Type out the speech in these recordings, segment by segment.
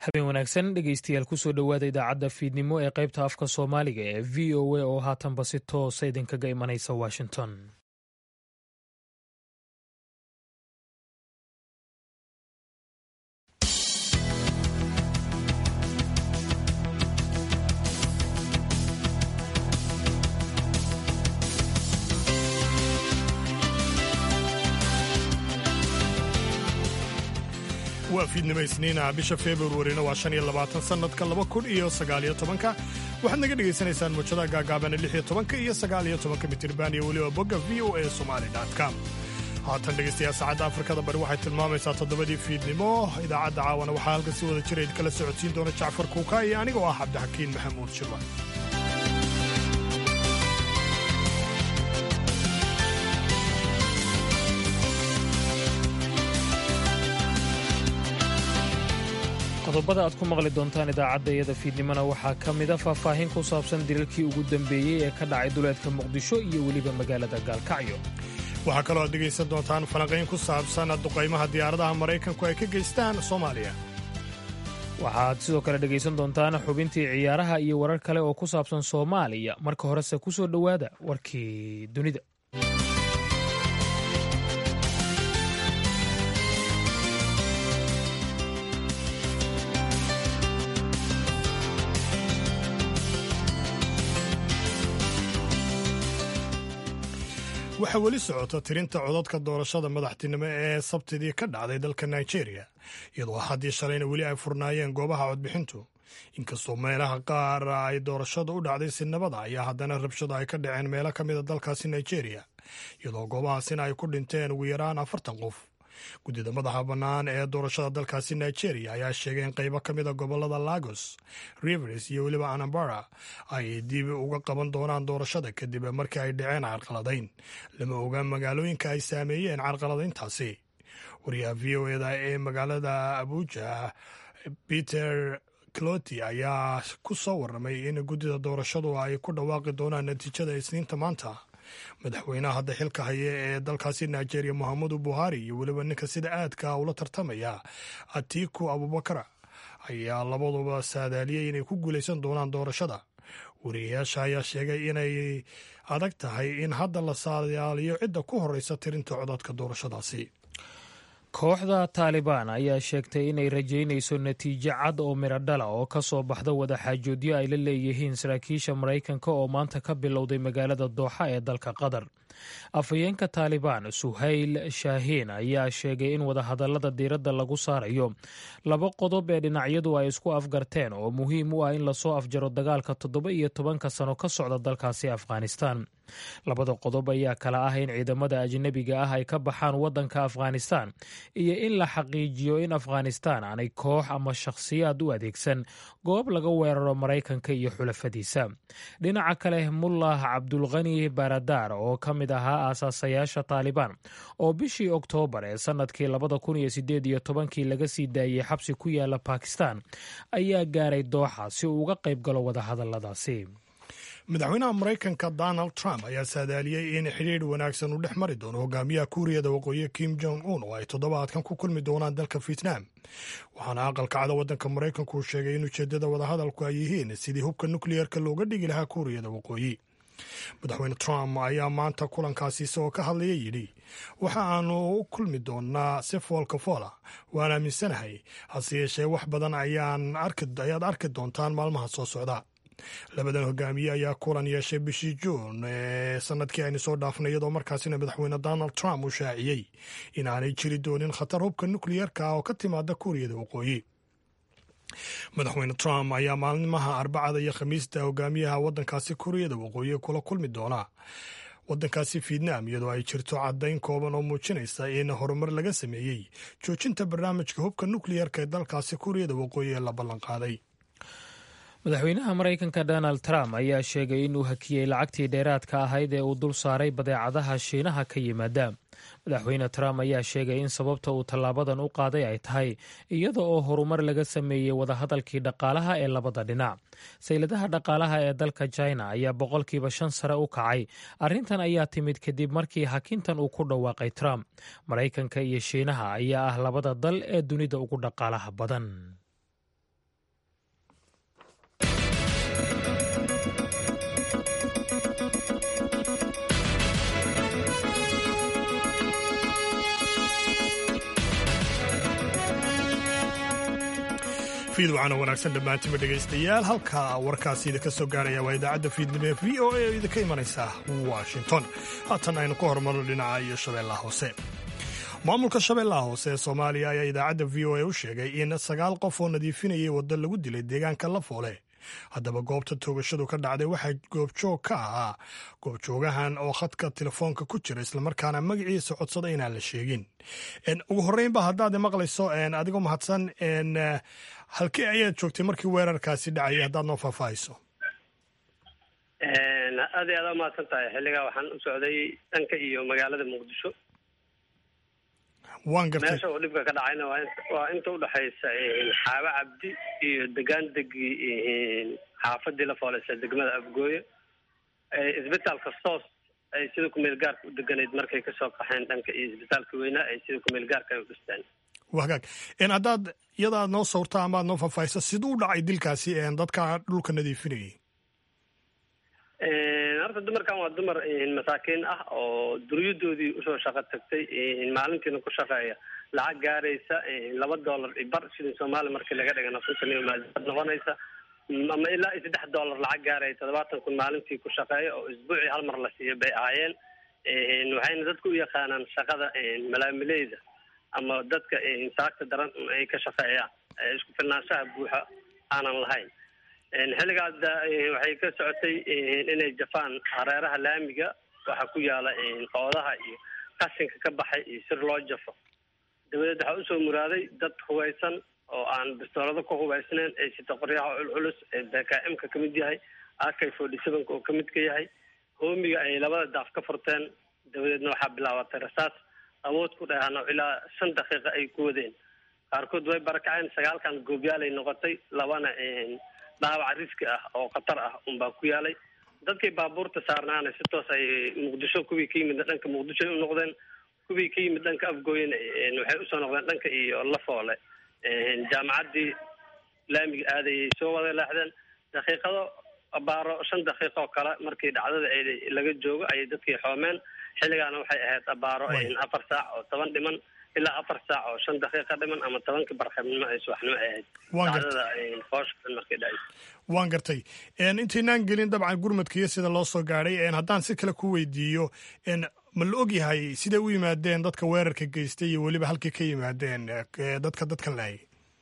habeen wanaagsan dhegeystayaal kusoo dhowaada idaacadda fiidnimo ee qaybta afka soomaaliga ee v o a oo haatanba si toosa idinkaga imanaysa washington waa fiidnimo isniina bisha februarina waa shan iyo labaatan sannadka laba kun iyo sagaaliyo tobanka waxaad naga dhegaysanaysaan muujadaha gaagaabana lix iyo tobanka iyo sagaaliyo tobanka mitirban iyo weliba bogga v o a somali com haatan dhegaystayaal saacadda afrikada bari waxay tilmaamaysaa toddobadii fiidnimo idaacadda caawana waxaa halkan si wada jira idkala socodsiin doona jacfar kuuka iyo anigoo ah cabdixakiin maxamuud shirwa qodobada aad ku maqli doontaan idaacadda iyada fiidnimona waxaa ka mida faahfaahin ku saabsan dilalkii ugu dambeeyey ee ka dhacay duleedka muqdisho iyo weliba magaalada gaalkacyo waxaa kaloo aad dhegaysan doontaan falanqayn ku saabsan duqaymaha diyaaradaha maraykanku ay ka geystaan soomaaliya waxaad sidoo kale dhegaysan doontaan xubintii ciyaaraha iyo warar kale oo ku saabsan soomaaliya marka horese ku soo dhowaada warkii dunida waxaa weli socota tirinta codadka doorashada madaxtinimo ee sabtidii ka dhacday dalka nigeria iyadoo haddii shalayna weli ay furnaayeen goobaha codbixintu inkastoo meelaha qaar ay doorashada u dhacday si nabada ayaa haddana rabshado ay ka dhaceen meelo ka mida dalkaasi nigeria iyadoo goobahaasina ay ku dhinteen ugu yaraan afartan qof guddida madaxa bannaan ee doorashada dalkaasi nigeria ayaa sheegay in qaybo ka mida gobolada lagos rivers iyo weliba anambara ay dib uga qaban doonaan doorashada kadib markii ay dhaceen carqaladayn lama oga magaalooyinka ay saameeyeen carqaladayntaasi wariyaha v o eda ee magaalada abuja peter cloti ayaa ku soo warramay in guddida doorashadu ay ku dhawaaqi doonaan natiijada isniinta maanta madaxweynaha hadda xilka haya ee dalkaasi nigeria mohamedu buhari iyo weliba ninka sida aadka ula tartamaya atiku abubakar ayaa labaduba saadaaliyey inay ku guulaysan doonaan doorashada wariyayaasha ayaa sheegay inay adag tahay in hadda la saadaaliyo cidda ku horeysa tirinta codadka doorashadaasi kooxda taalibaan ayaa sheegtay inay rajaynayso natiijo cad oo midho dhala oo ka soo baxda wadaxaajoodyo ay la leeyihiin saraakiisha maraykanka oo maanta ka bilowday magaalada dooxa ee dalka qatar afhayeenka taalibaan suhayl shaahiin ayaa sheegay in wadahadallada diiradda lagu saarayo laba qodob ee dhinacyadu ay isku afgarteen oo muhiim u ah in lasoo afjaro dagaalka toddoba iyo tobanka sano ka socda dalkaasi afghanistan labada qodob ayaa kala ah in ciidamada ajnebiga ah ay ka baxaan waddanka afghanistan iyo in la xaqiijiyo in afghanistan aanay koox ama shakhsiyaad u adeegsan goob laga weeraro maraykanka iyo xulafadiisa dhinaca kale mullah cabdulkhani baradar oo ka mid ahaa aasaasayaasha taalibaan oo bishii oktoobar ee sannadkii labada kun iyo sideed iyo tobankii laga sii daayey xabsi ku yaala bakistan ayaa gaaray dooxa si uu uga qayb galo wadahadalladaasi madaxweynaha maraykanka donald trump ayaa saadaaliyey in xidhiidh wanaagsan uu dhex mari doono hogaamiyaha kuuriyada waqooyi kim jong un oo ay toddobaadkan ku kulmi doonaan dalka vietnam waxaana aqalka cada waddanka maraykanku uu sheegay in ujeeddada wadahadalku ay yihiin sidii hubka nukliyeerka looga dhigi lahaa kuuriyada waqooyi madaxweyne trump ayaa maanta kulankaasi isagoo ka hadlaya yidhi waxa aanu u kulmi doonaa si foolka foola waan aaminsanahay hase yeeshee wax badan ayaad arki doontaan maalmaha soo socda labadan hogaamiye ayaa kulan yeeshay bishii juun ee sanadkii aynu soo dhaafnay iyadoo markaasina madaxweyne donald trump uu shaaciyey in aanay jiri doonin khatar hubka nukliyeerka oo ka timaada kuuriyada waqooyi madaxweyne trump ayaa maalmaha arbacada iyo khamiista hogaamiyaha waddankaasi kuuriyada waqooyi kula kulmi doona waddankaasi vietnam iyadoo ay jirto caddayn kooban oo muujinaysa in horumar laga sameeyey joojinta barnaamijka hubka nukliyeerka ee dalkaasi kuuriyada waqooyi ee la ballanqaaday madaxweynaha maraykanka donald trump ayaa sheegay inuu hakiyey lacagtii dheeraadka ahayd ee uu dul saaray badeecadaha shiinaha ka yimaada madaxweyne trump ayaa sheegay in sababta uu tallaabadan u qaaday ay tahay iyada oo horumar laga sameeyey wadahadalkii dhaqaalaha ee labada dhinac sayladaha dhaqaalaha ee dalka china ayaa boqolkiiba shan sare u kacay arrintan ayaa timid kadib markii hakintan uu ku dhawaaqay trump maraykanka iyo shiinaha ayaa ah labada dal ee dunida ugu dhaqaalaha badan fiidwacana wanaagsan dhammaantima dhegaystayaal halka warkaasi idinka soo gaaraya waa idaacadda fiidnimo ee v o a oo idinka imanaysa washington haatan aynu ka hormarno dhinaca iyo shabeellaha hoose maamulka shabeellaha hoose ee soomaaliya ayaa idaacadda v o a u sheegay in sagaal qof oo nadiifinayay waddo lagu dilay deegaanka lafoole haddaba goobta toogashadu ka dhacday waxaa goobjoog ka ahaa goobjoogahan oo khadka telefoonka ku jira islamarkaana magaciisa codsada inaan la sheegin ugu horreynba haddaad maqlayso adigoo mahadsan halkee ayaad joogtay markii weerarkaasi dhacayay haddaad noo faahfaahayso aad iyo aad umahadsan tahay xilligaa waxaan u socday dhanka iyo magaalada muqdisho waan gartay meesha uu dhibka ka dhacayna waa inta udhexaysa xaabo cabdi iyo degaan degi xaafadii la fooleysa degmada afgooye isbitaalka soos ay sida kumeel gaarka u deganayd markay kasoo qaxeen dhanka iyo isbitaalka weynaa ay sida kumeel gaarka ay u dhisteen wagaag haddaad iyada aad noo sawrta ama aad noo faahfaahisa siduu u dhacay dilkaasi dadka dhulka nadiifinayay horta dumarkan waa dumar masaakiin ah oo duryadoodii usoo shaqo tagtay maalintiina ku shaqeeya lacag gaaraysa laba dollar bar shilin soomaali markii laga dhigana kuntan iyo maaliyaad noqonaysa ama ilaa iyo saddex dollar lacag gaaraya toddobaatan kun maalintii ku shaqeeya oo isbuucii hal mar la siiyo bay ahaayeen waxayna dadku u yaqaanaan shaqada malaamileyda ama dadka saagta daran ay ka shaqeeyaan isku filnaanshaha buuxa aanan lahayn xilligaas waxay ka socotay inay jafaan hareeraha laamiga waxaa ku yaala qoodaha iyo qashinka ka baxay iyo sir loo jafo dabadeed waxaa usoo muraaday dad hubaysan oo aan bistoolado ku hubaysnayn ay sito qoryaha culculus ee bkm-ka kamid yahay akay forty sevenka oo kamid ka yahay hoomiga ay labada daaf ka furteen dabadeedna waxaa bilaabatay rasaas awood ku dheehano ilaa shan daqiiqa ay ku wadeen qaarkood way barakaceen sagaalkan goobyaalay noqotay labana dhaawac riski ah oo khatar ah unbaa ku yaalay dadkii baabuurta saarnaana si toos ay muqdisho kuwii ka yimid dhanka muqdisho u noqdeen kuwii ka yimid dhanka afgooyena waxay usoo noqdeen dhanka iyo lafoole jaamacaddii laamiga aadayay soo wada leexdeen daqiiqado abaaro shan daqiiqa oo kale markii dhacdada laga joogo ayay dadkii xoomeen xilligaana waxay ahayd abaaro afar saac oo toban dhiman ilaa afar saac oo shan daqiiqa dhiman ama tobankii barqabnimo ay subaxnimo ahayd dhacdada foosha markii dhacay waan gartay intaynaan gelin dabcan gurmadka iyo sida loo soo gaadhay haddaan si kale ku weydiiyo ma la og yahay siday u yimaadeen dadka weerarka geystay iyo weliba halkay ka yimaadeen dadka dadkan laayay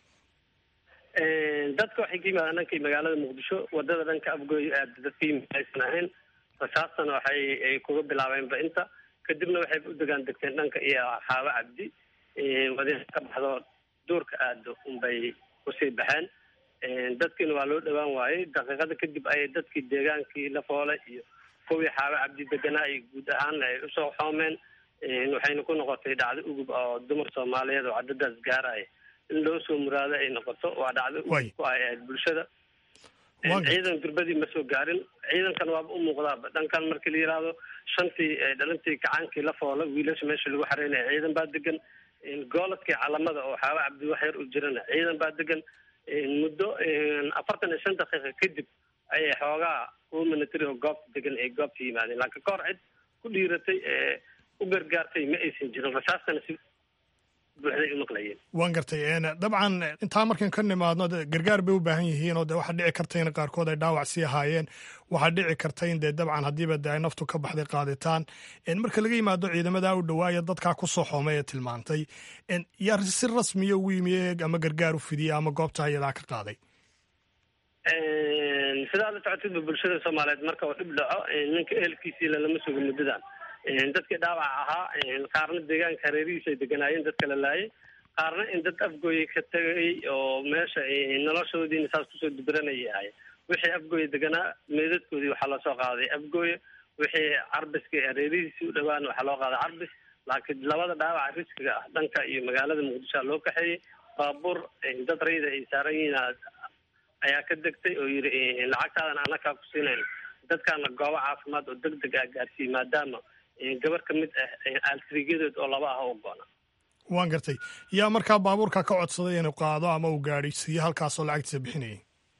dadka waxay ka yimaadeen dhankii magaalada muqdisho wadada dhanka afgooy aad dadka yimid aysan ahayn rasaastana waxay ay kuga bilaabeenba inta kadibna waxay u degaan degteen dhanka iyo xaabo cabdi wadiiqa ka baxdo duurka aado unbay kusii baxeen dadkiina waa loo dhawaan waayey daqiiqada kadib ayay dadkii deegaankii lafoole iyo kuwii xaabo cabdi deganaa iyo guud ahaan ay usoo xoomeen waxayna ku noqotay dhacdo ugub oo dumar soomaaliyeed oo cadadaas gaaraya in loo soo muraado ay noqoto waa dhacdo ugub ku ay ahayd bulshada ciidan durbadii ma soo gaarin ciidankan waaba u muuqdaaba dhankan markii la yihahdo shantii dhalintii kacaankii la foola wiilasha meesha lagu xareynaya ciidan baa degan gooladkii calamada oo xaaba cabdi wax yar u jirana ciidan baa degan muddo afartan iyo shan daqiiqa kadib ayay xoogaa kuwa military oo goobta degan ay goobta yimaadeen laakiin kahor cid ku dhiiratay ee u gargaartay ma aysan jirin rasaastana si buuxday u maqlayeen waan gartay dabcan intaa markaan ka nimaadno gargaar bay u baahan yihiin oo de waxaa dhici karta in qaarkood ay dhaawac sii ahaayeen waxaa dhici karta in dee dabcan haddiiba de ay naftu ka baxday qaaditaan marka laga yimaado ciidamada u dhawaaya dadkaa kusoo xoomay ee tilmaantay yaa si rasmiya ugu yimi ama gargaar u fidiya ama goobta iyadaa ka qaaday sidaa la socotidba bulshada soomaaliyeed marka uu dhib dhaco ninka ehelkiisii lalama sugo muddadan dadkii dhaawac ahaa qaarna deegaanka hareerihiisa ay deganaayeen dadka la laayay qaarna in dad afgooye ka tegay oo meesha noloshoodiina saas kusoo dubiranayay ahay wixii afgooye deganaa meedadkoodii waxaa lasoo qaaday afgooye wixii carbiska hareerihiisii u dhawaan waxaa loo qaaday carbis laakiin labada dhaawaca riskiga ah dhanka iyo magaalada muqdishoa loo kaxeeyey baabuur dad rayda ay saaran yihiin ayaa ka degtay oo yidhi lacagtaadan anakaa ku siinayn dadkaana goobo caafimaad oo deg deg ah gaarsiiyey maadaama gabar ka mid ah aaltriigyadood oo laba ah u goona waan gartay yaa markaa baabuurka ka codsaday inuu qaado ama uu gaadhisiiyo halkaasoo lacagtiisa bixinayay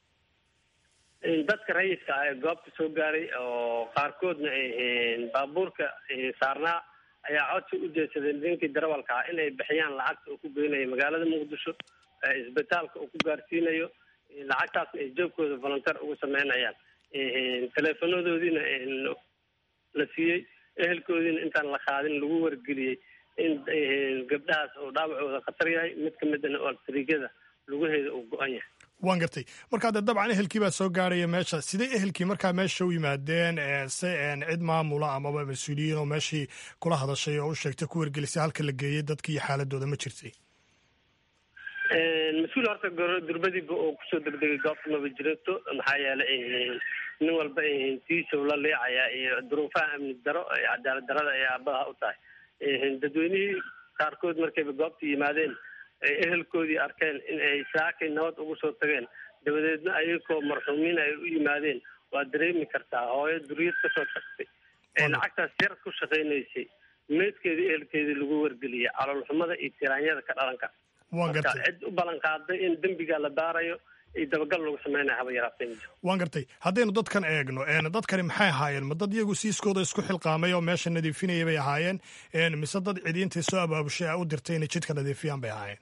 dadka rayidka ah ee goobta soo gaaray oo qaarkoodna baabuurka saarnaa ayaa codsi u jeedsaday ninkii darawalka ah inay bixiyaan lacagta uu ku geynaya magaalada muqdisho isbitaalka uu ku gaarsiinayo lacagtaasna ay joogkooda volunteer ugu sameynayaan teleefonadoodiina la siiyey ehelkoodiina intaan la qaadin lagu wargeliyey in gabdhahaas uu dhaawacooda khatar yahay mid ka midana oo sariigyada lugaheeda uu go-an yahay waan gartay markaa dee dabcan ehelkii baa soo gaaraya meesha sidee ehelkii markaa meesha u yimaadeen se cid maamula amaba mas-uuliyiin oo meeshii kula hadashay oo u sheegtay ku wargelisay halka la geeyey dadki iyo xaaladooda ma jirtay mas-uul horta durbadiiba oo kusoo degdegay goobta maba jirto maxaa yeelay nin walba tiisow la leecayaa iyo duruufaha amni daro cadaalad darada ay aabaha u tahay dadweynihii qaarkood markayba goobta yimaadeen ay ehelkoodii arkeen in ay saakay nabad ugu soo tageen dabadeedna ayagoo marxuumiin ay u yimaadeen waa dareemi kartaa hooyo duriyad kasoo tagtay ee lacagtaas yar ku shaqaynaysay meydkeedii ehelkeedii lagu wargeliyay caloolxumada iyo tiraanyada ka dhalanka waan marka gartay cid u ballan qaaday in dembiga la baarayo iyo dabagal lagu sameynaya haba yaraatee ma jiro waan gartay haddaynu dadkan eegno dadkani maxay ahaayeen ma dad iyagu siiskooda isku xilqaamay oo meesha nadiifinaya bay ahaayeen mise dad cidiintay soo abaabushay a u dirtay inay jidka nadiifiyaan bay ahaayeen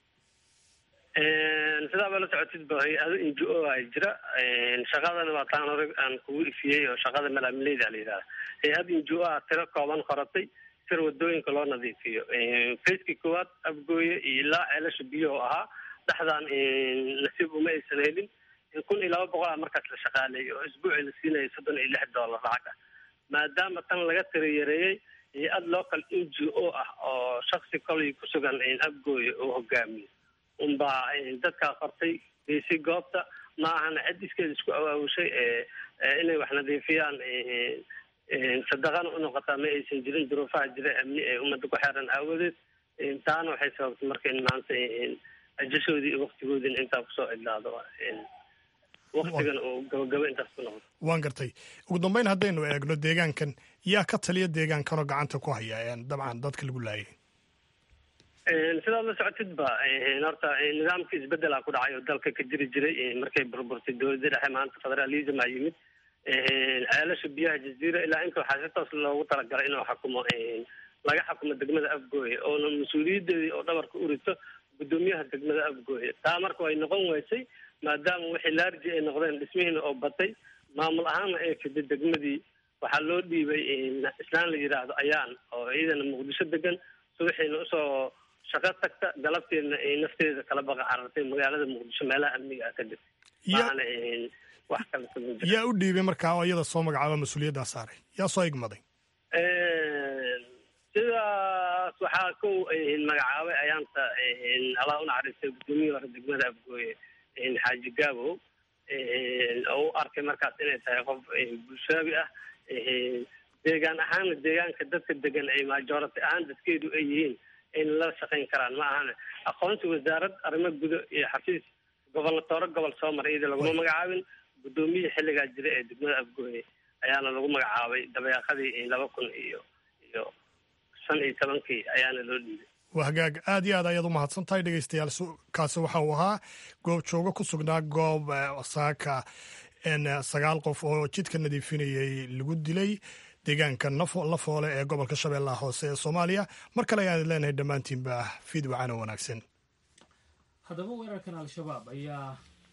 sidaaba la socotid ba hay-ado n g o ay jira shaqadana waa taan hore aan kugu ifiyey oo shaqada malaamileyda la yidhahda hay-ad n g o a tiro kooban qoratay sir wadooyinka loo nadiifiyo facekii koowaad abgooye iyo ilaa ceelasha biyaho ahaa dhexdaan nasiib uma aysan helin kun iyo laba boqol a markaas la shaqaaleeyay oo isbuuci la siinaya soddon iyo lix dollar lacag ah maadaama tan laga tira yareeyey hay-ad local n g o ah oo shaksi kolay ku sugan abgooye oo hogaamiyo unbaa dadkaa qortay geysay goobta ma ahana cid iskeeda isku awaawushay inay wax nadiifiyaan sadaqana unoqotaa ma aysan jirin duruufaha jira amni ee ummadda ku xeeran aawadeed taana waxay sababtay marka in maanta ajashoodii iyo waktigoodina intaa kusoo cidlaado waktigan uu gabagabo intaas ku noqdo waan gartay ugu dambeyn haddaynu eegno deegaankan yaa ka taliya deegaankanoo gacanta ku haya dabcan dadka lagu laayay sidaad la socotid ba horta nidaamka isbedela ku dhacay oo dalka ka jiri jiray markay burburtay dowladda dhexe maanta federalism a yimid ceelasha biyaha jaziira ilaa inta waxaa si toos loogu talagalay inuu xakumo laga xakumo degmada afgooye oona mas-uuliyadeedii oo dhabarka u rito guddoomiyaha degmada afgooye taa marka way noqon weysay maadaama wixii laarji ay noqdeen dhismihiina oo batay maamul ahaanna ay fiday degmadii waxaa loo dhiibay islaan la yidhaahdo ayaan oo iyadana muqdisho degan subaxiina usoo shaqo tagta galabteedna ay nafteeda kala baqa carartay magaalada muqdisho meelaha amniga ah kadib maana wax kale sama jira yaa u dhiibay markaa oo iyada soo magacaaba mas-uuliyaddaa saaray yaa soo igmaday sidaas waxaa kow magacaabay ayaanta allah u naxariistay guddoomiyihi hore degmada afgooye xaaji gaabo oo u arkay markaas inay tahay qof bulshaabi ah deegaan ahaana deegaanka dadka degan ay majority ahaan dadkeedu ay yihiin ayna la shaqayn karaan ma ahana aqoonsi wasaarad arrimo gudo iyo xafiis gobolnatooro gobol soo maray iyada laguma magacaabin guddoomiyihii xilligaa jira ee degmada afgooye ayaana lagu magacaabay dabeeqadii laba kun iyo iyo shan iyo tobankii ayaana loo dhiibay waa hagaag aad iyo aad ayaad u mahadsan tahay dhegeystayaal kaasi waxa uu ahaa goob joogo ku sugnaa goob saaka sagaal qof oo jidka nadiifinayay lagu dilay deegaanka lafoole ee gobolka shabeellaha hoose ee soomaaliya mar kale ayaan leenahay dhammaantiinba fiid wacano wanaagsan haddaba weerarkan al-shabaab ayaa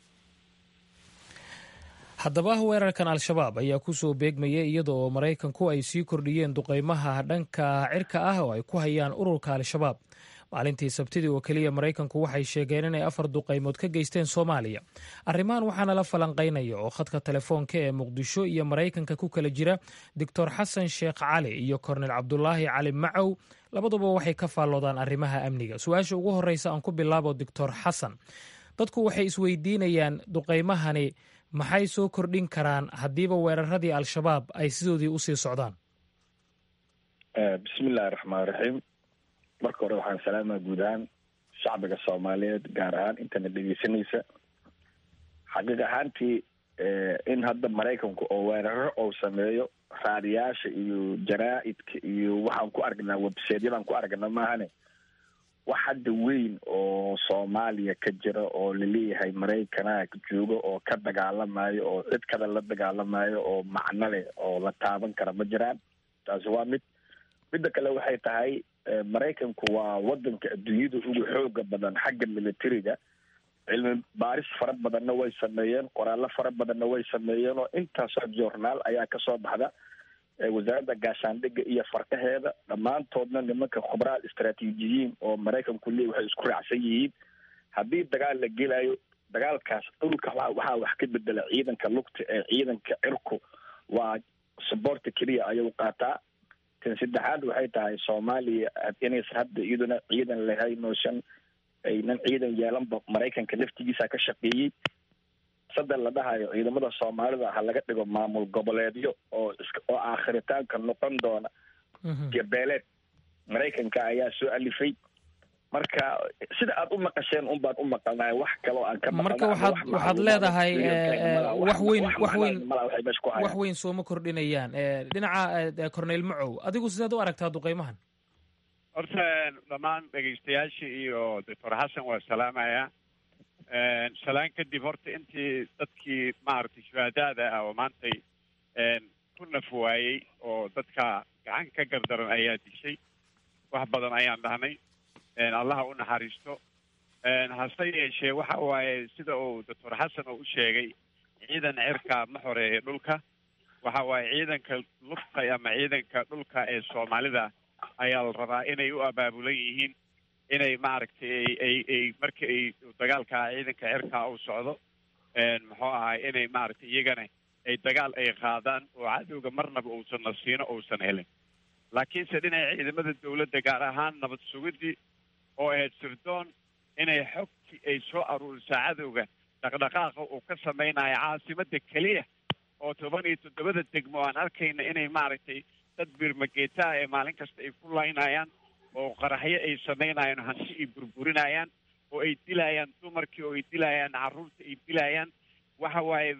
haddaba weerarkan al-shabaab ayaa kusoo beegmaya iyada oo maraykanku ay sii kordhiyeen duqeymaha dhanka cirka ah oo ay ku hayaan ururka al-shabaab maalintii sabtidii oo keliya maraykanku waxay sheegeen inay afar duqaymood ka geysteen soomaaliya arrimahan waxaana la falanqaynaya oo khadka telefoonka ee muqdisho iyo maraykanka ku kala jira doctor xasan sheekh cali iyo kornel cabdulaahi cali macow labaduba waxay ka faalloodaan arrimaha amniga su-aasha ugu horreysa aan ku bilaabo doctor xasan dadku waxay isweydiinayaan duqaymahani maxay soo kordhin karaan haddiiba weeraradii al-shabaab ay sidoodii usii socdaan bismillahi raxmaan raxiim marka hore waxaan salaamaa guud ahaan shacbiga soomaaliyeed gaar ahaan intana dhegeysanaysa xaqiiq ahaantii in hadda maraykanku oo weeraro ou sameeyo raadiyaasha iyo jaraa-idka iyo waxaan ku aragnaa websaydyadaan ku aragnaa maahane wax hadda weyn oo soomaaliya ka jira oo laleeyahay maraykana joogo oo ka dagaalamayo oo cid kada la dagaalamayo oo macno leh oo la taaban kara ma jiraan taasi waa mid midda kale waxay tahay maraykanku waa wadanka adduunyada ugu xooga badan xagga militariga cilmi baaris fara badanna way sameeyeen qoraallo fara badanna way sameeyeen oo intaasoo journaal ayaa kasoo baxda wasaaradda gaashaandhigga iyo farkaheeda dhammaantoodna nimanka khubraal istraatiijiyiin oo maraykanku leey waxay isku raacsan yihiin haddii dagaal la gelayo dagaalkaas dhulka waxaa wax ka bedela ciidanka lugta ee ciidanka cirku waa saboorta keliya ayuu qaataa tan saddexaad waxay tahay soomaaliya inaysan hadda iyaduna ciidan lahayn oosan aynan ciidan yeelanba maraykanka laftigiisa ka shaqeeyey sada la dhahayo ciidamada soomaalida ha laga dhigo maamul goboleedyo oo oo aakhiritaanka noqon doona gabeeleed maraykanka ayaa soo alifay marka sida aad u maqasheen un baan u maqalnahay wax kaloo aan ka marka waxaad waxaad leedahay wax weyn wax weyn wax weyn sooma kordhinayaan dhinaca corneyl macow adigu sidaad u aragtaa duqeymahan horta dhammaan dhegaystayaasha iyo doctor xasan waa salaamaya salaan kadib horta intii dadkii maaragtay shuhadaada ah oo maantay ku naf waayey oo dadka gacan ka gardaran ayaa dishay wax badan ayaan dhahnay allaha u naxariisto hase yeeshee waxa waaye sida uu doctor xasan oo u sheegay ciidan cirka ma xoreeya dhulka waxa waaye ciidanka lugta ama ciidanka dhulka ee soomaalida ayaa la rabaa inay u abaabulan yihiin inay maaragtay ay ay marka ay dagaalka ciidanka cirka u socdo muxuu ahay inay maaragtay iyagana ay dagaal ay qaadaan oo cadowga marnaba uusan nasiino uusan helin laakiinse dhinaca ciidamada dawladda gaar ahaan nabad sugidii oo ahayd sirdoon inay xogtii ay soo aruurisaa cadowga dhaqdhaqaaqa uu ka samaynayo caasimada keliya oo toban iyo toddobada degmo aan arkayna inay maaragtay dad birmageetaha ee maalin kasta ay ku laynayaan oo qaraxyo ay samaynayaan hanti ay burburinayaan oo ay dilayaan dumarkii oo ay dilayaan carruurta ay dilayaan waxa waaye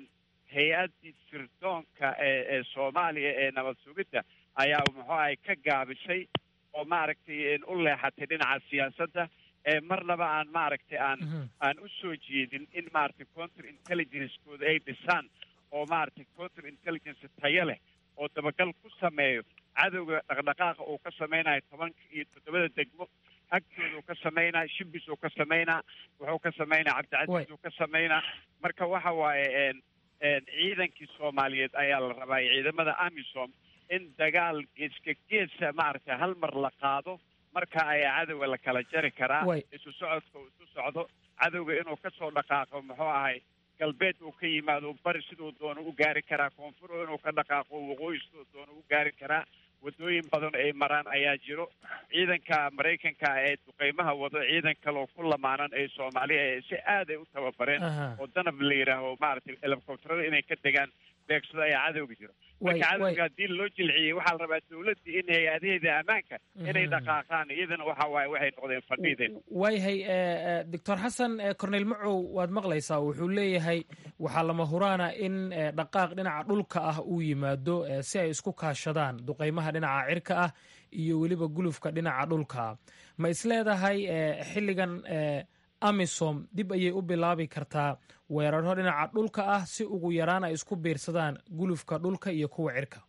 hay-addii sirdoonka ee ee soomaaliya ee nabad sugidda ayaa muxuu ahay ka gaabisay oo maaragtay u leexatay dhinaca siyaasadda ee marnaba aan maaragtay aan aan u soo jeedin in maaragtay counter intelligencekooda ay dhisaan oo maaragtay counter intelligence tayo leh oo dabagal ku sameeyo cadowga dhaqdhaqaaqa uu ka samaynayo tobanka iyo toddobada degmo agtooda uu ka samaynaa shibis uu ka samaynaa wuxuu ka samaynaa cabdicasiis uu ka samaynaa marka waxa waaye ciidankii soomaaliyeed ayaa la rabaa ciidamada amisom in dagaal geeska geesa maaragtay hal mar la qaado marka ayaa cadowga la kala jari karaa isu socodka uu isu socdo cadowga inuu kasoo dhaqaaqo muxuu ahay galbeed uu ka yimaado bari siduu doono u gaari karaa koonfur inuu ka dhaqaaqo waqooyi siduu doono u gaari karaa waddooyin badan ay maraan ayaa jiro ciidanka maraykanka ee duqeymaha wado ciidan kaloo ku lamaanan ee soomaaliya ee si aad ay u tababareen oo danab la yidhaaho maaragtay helikobtarada inay ka degaan beegsada ayaa cadowga jiro marka cadowga haddii loo jilciyey waxaa la rabaa dawladdii in hay-adaheeda ammaanka inay dhaqaaqaan iyadana waxa waaye waxay noqdeen fadhiideen waayahay doctor xasan corneyl macow waad maqlaysaa wuxuu leeyahay waxaa lama huraana in dhaqaaq dhinaca dhulka ah uu yimaado si ay isku kaashadaan duqeymaha dhinaca cirka ah iyo weliba gulufka dhinaca dhulka ma isleedahay xilligan amisom dib ayay u bilaabi kartaa weeraro dhinaca dhulka ah si ugu yaraan ay isku biirsadaan gulufka dhulka iyo kuwa cirka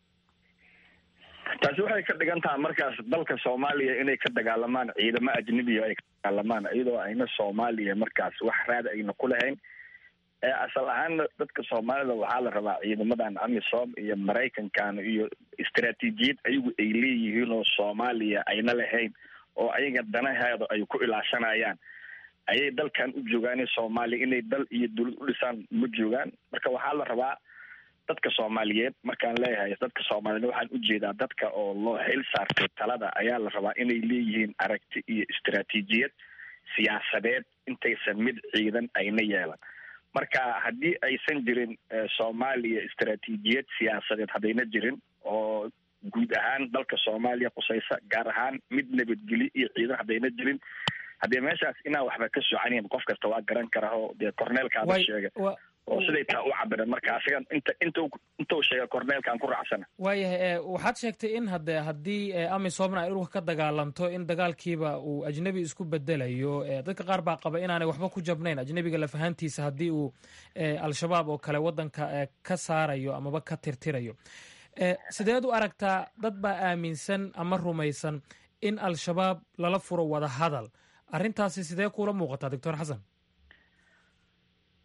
taasi waxay ka dhigan tahay markaas dalka soomaaliya inay ka dagaalamaan ciidamo ajnebiya ay ka dagaalamaan iyadoo ayna soomaaliya markaas wax raad ayna ku lahayn asal ahaanna dadka soomaalida waxaa la rabaa ciidamadan amisom iyo maraykankan iyo istaraatiijiyad ayagu ay leeyihiin oo soomaaliya ayna lahayn oo ayaga danaheeda ay ku ilaashanayaan ayay dalkan u joogaan soomaaliya inay dal iyo dawlad u dhisaan ma joogaan marka waxaa la rabaa dadka soomaaliyeed markaan leeyahay dadka soomaaliyeed waxaan ujeedaa dadka oo loo xil saartay talada ayaa la rabaa inay leeyihiin aragti iyo istaraatiijiyad siyaasadeed intaysan mid ciidan ayna yeelan marka haddii aysan jirin soomaaliya istaraatiijiyad siyaasadeed haddayna jirin oo guud ahaan dalka soomaaliya qusaysa gaar ahaan mid nabadgelyo iyo ciidan haddayna jirin haddee meeshaas inaan waxba ka soconayn qof kasta waa garan karaa oo dee corneelkaada sheega oo siday taa u cabiran marka asigan inta intu intuu sheega corneelkaan ku raacsana waayahay waxaad sheegtay in hade haddii amisomna ay dhulka ka dagaalanto in dagaalkiiba uu ajnebi isku bedelayo dadka qaar baa qaba inaanay waxba ku jabnayn ajnebiga lafahantiisa haddii uu al-shabaab oo kale waddanka ka saarayo amaba ka tirtirayo sideed u aragtaa dad baa aaminsan ama rumaysan in al-shabaab lala furo wada hadal arrintaasi sidee kuula muuqataa doctor xasan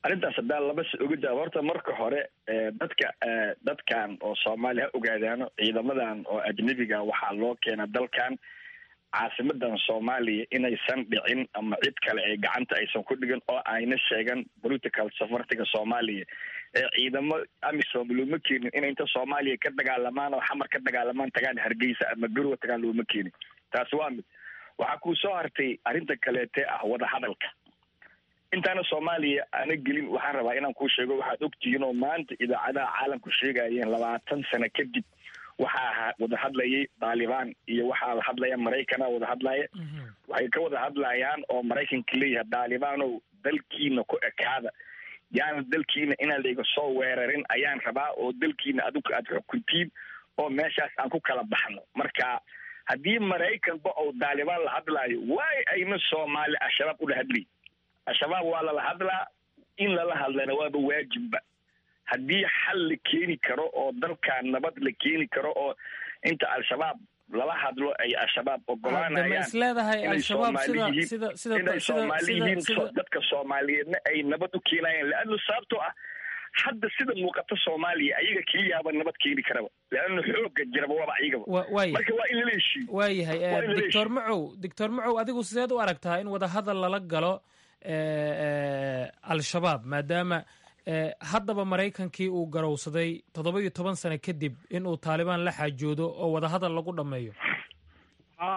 arrintaas haddaan laba si oga jawaab horta marka hore dadka dadkan oo soomaaliya ha ogaadaano ciidamadan oo ajnebiga waxaa loo keena dalkan caasimadan soomaaliya inaysan dhicin ama cid kale ay gacanta aysan ku dhigin oo ayna sheegan political safartiga soomaaliya ee ciidamo amisom looma keenin inay inta soomaaliya ka dagaalamaan oo xamar ka dagaalamaan tagaan hargeysa ama garowa tagaan looma keenin taasi waa mid waxaa kuu soo hartay arrinta kaleete ah wadahadalka intaana soomaaliya aana gelin waxaan rabaa inaan kuu sheego waxaad ogtihiin oo maanta idaacadaha caalamku sheegayeen labaatan sano kadib waxaa wada hadlayay taalibaan iyo waxaa la hadlaya maraykana wada hadlaya waxay ka wada hadlayaan oo maraykanka leeyahay taalibaanow dalkiina ku ekaada yaana dalkiina inaan layga soo weerarin ayaan rabaa oo dalkiina adigu aad xukuntiin oo meeshaas aan ku kala baxno marka haddii maraykanba oo taalibaan la hadlaayo waay ayna soomaali al-shabaab ula hadlay al-shabaab waa lala hadlaa in lala hadlana waaba waajibba haddii xal la keeni karo oo dalkan nabad la keeni karo oo inta al-shabaab lala hadlo ay al-shabaab ogolaanayaan isleedahay al-shabaab sida sida sida inay soomaali yihiin dadka soomaaliyeedna ay nabad u keenayaan leanna sababtoo ah hadda sida muuqata soomaaliya ayaga keliyaaba nabad keeni karaba leanna xooga jiraba waaba ayagaba marka waa in lala heshiiyo waayahay doctor macow doctor macow adigu sideed u aragtaa in wadahadal lala galo al-shabaab maadaama haddaba maraykankii uu garowsaday toddoba iyo toban sano kadib inuu taalibaan la xaajoodo oo wadahadal lagu dhammeeyo ha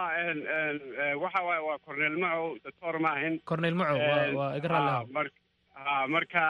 waxa waaye waa cornel macow doctor maahin cornel macow waa iga raalli ha marka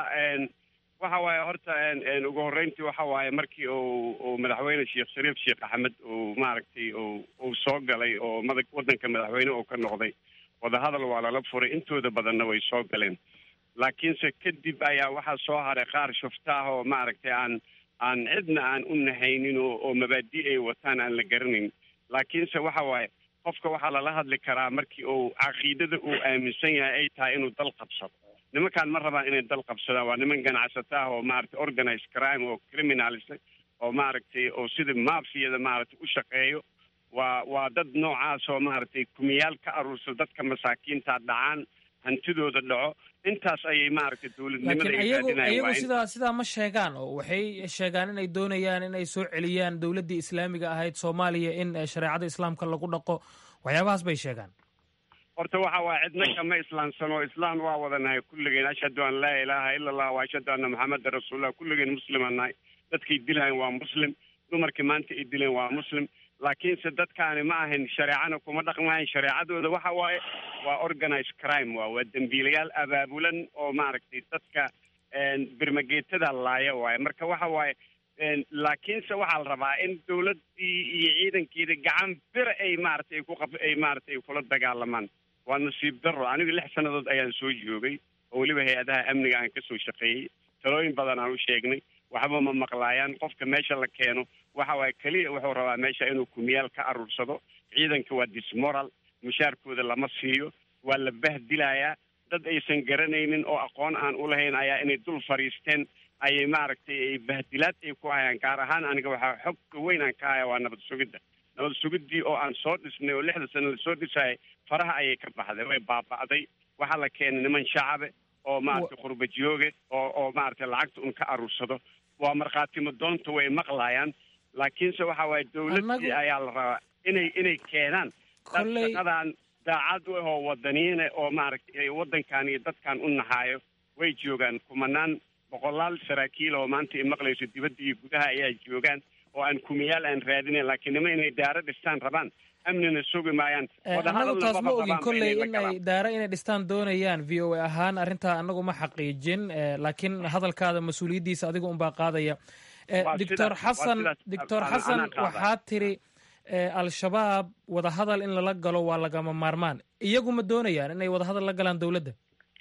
waxa waaye horta ugu horreyntii waxa waaye markii uu uu madaxweyne sheekh shariif sheekh axmed uu maaragtay uu uu soo galay oo mada waddanka madaxweyne uu ka noqday wadahadal waa lala furay intooda badanna way soo galeen laakiinse kadib ayaa waxaa soo haray qaar shuftaah oo maaragtay aan aan cidna aan u nahaynin oo oo mabaadi ay wataan aan la garanayn laakiinse waxa waaye qofka waxaa lala hadli karaa markii uu caqiidada uu aaminsan yahay ay tahay inuu dal qabsado nimankaan ma rabaan inay dal qabsadaan waa niman ganacsato ah oo maaragtay organized crime oo criminals oo maaragtay oo sida mafiyada maaragtay u shaqeeyo waa waa dad noocaas oo maaragtay kumiyaal ka aruursa dadka masaakiinta dhacaan hantidooda dhaco intaas ayay maaragtay dowladnimada laakiin ayagu ayagu sidaa sidaa ma sheegaan oo waxay sheegaan inay doonayaan inay soo celiyaan dowladdii islaamiga ahayd soomaaliya in shareecada islaamka lagu dhaqo waxyaabahaas bay sheegaan horta waxa waaya cidna kama islaamsano islaan waa wadanahay kulligeen ashhadu an laa ilaaha ila allah wa ashhadu anna maxamedan rasuulullah kulligeen muslimaan nahay dadkay dilahayn waa muslim dumarkii maanta ay dileen waa muslim laakiinse dadkaani ma ahayn shareecana kuma dhaqmahayn shareecadooda waxa waaye waa organized crime waa waa dembiilayaal abaabulan oo maaragtay dadka birmageetada laaya waaye marka waxa waaye laakiinse waxaa la rabaa in dowladdii iyo ciidankeeda gacan bira ay maaragtay ay ku qab ay maaragtay ay kula dagaalamaan waa nasiib darro anigu lix sannadood ayaan soo joogay oo weliba hay-adaha amniga aan kasoo shaqeeyey talooyin badan aan u sheegnay waxba ma maqlaayaan qofka meesha la keeno waxa waaye keliya wuxuu rabaa meesha inuu kumiyaal ka aruursado ciidanka waa dismoral mushaarkooda lama siiyo waa la bahdilayaa dad aysan garanaynin oo aqoon aan u lahayn ayaa inay dul fadhiisteen ayay maaragtay ay bahdilaad ay ku hayaan gaar ahaan aniga waxaa xogka weyn aan ka haya waa nabad sugidda nabad sugiddii oo aan soo dhisnay oo lixda sano lasoo dhisayay faraha ayay ka baxday way baaba'day waxaa la keenay niman shacabe oo maaragtay qurbajiyooge oo oo maaragtay lacagta un ka aruursado waa markhaatimo doonta way maqlaayaan laakiinse waxa waaye dowladdii ayaa la rabaa inay inay keenaan dad shaqadan daacad u ah oo wadaniine oo maaragtay waddankan iyo dadkan u naxaayo way joogaan kumanaan boqolaal saraakiil oo maanta i maqlayso dibadda iyo gudaha ayaa joogaan oo aan kumiyaal aan raadinayn laakiin nima inay daaro dhistaan rabaan amnina sugi maayaan annagu taas ma ogin kolley in ay daaro inay dhistaan doonayaan v o a ahaan arrintaa annagu ma xaqiijin laakiin hadalkaada mas-uuliyaddiisa adiga unbaa qaadaya doctor xasan doctor xasan waxaa tiri al-shabaab wadahadal in lala galo waa lagama maarmaan iyagu ma doonayaan inay wadahadal la galaan dowladda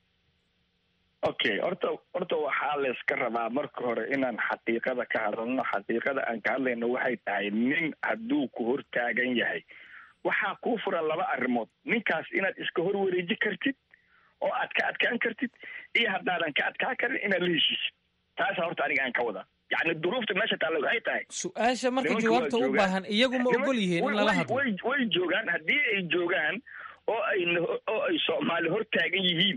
okay horta horta waxaa layska rabaa marka hore inaan xaqiiqada ka hadalno xaqiiqada aan ka hadlayno waxay tahay nin hadduu ku hortaagan yahay waxaa kuu furan laba arrimood ninkaas inaad iska hor wareeji kartid oo aad ka adkaan kartid iyo haddaadan ka adkaan karin inaad la heshiisid taasa horta aniga aan ka wadaa yacni duruufta meesha taalla waxay tahay su-aasha marka jawaabta u baahan iyagu ma ogol yihiin in lala hadlo way way joogaan haddii ay joogaan oo ay oo ay soomaali hortaagan yihiin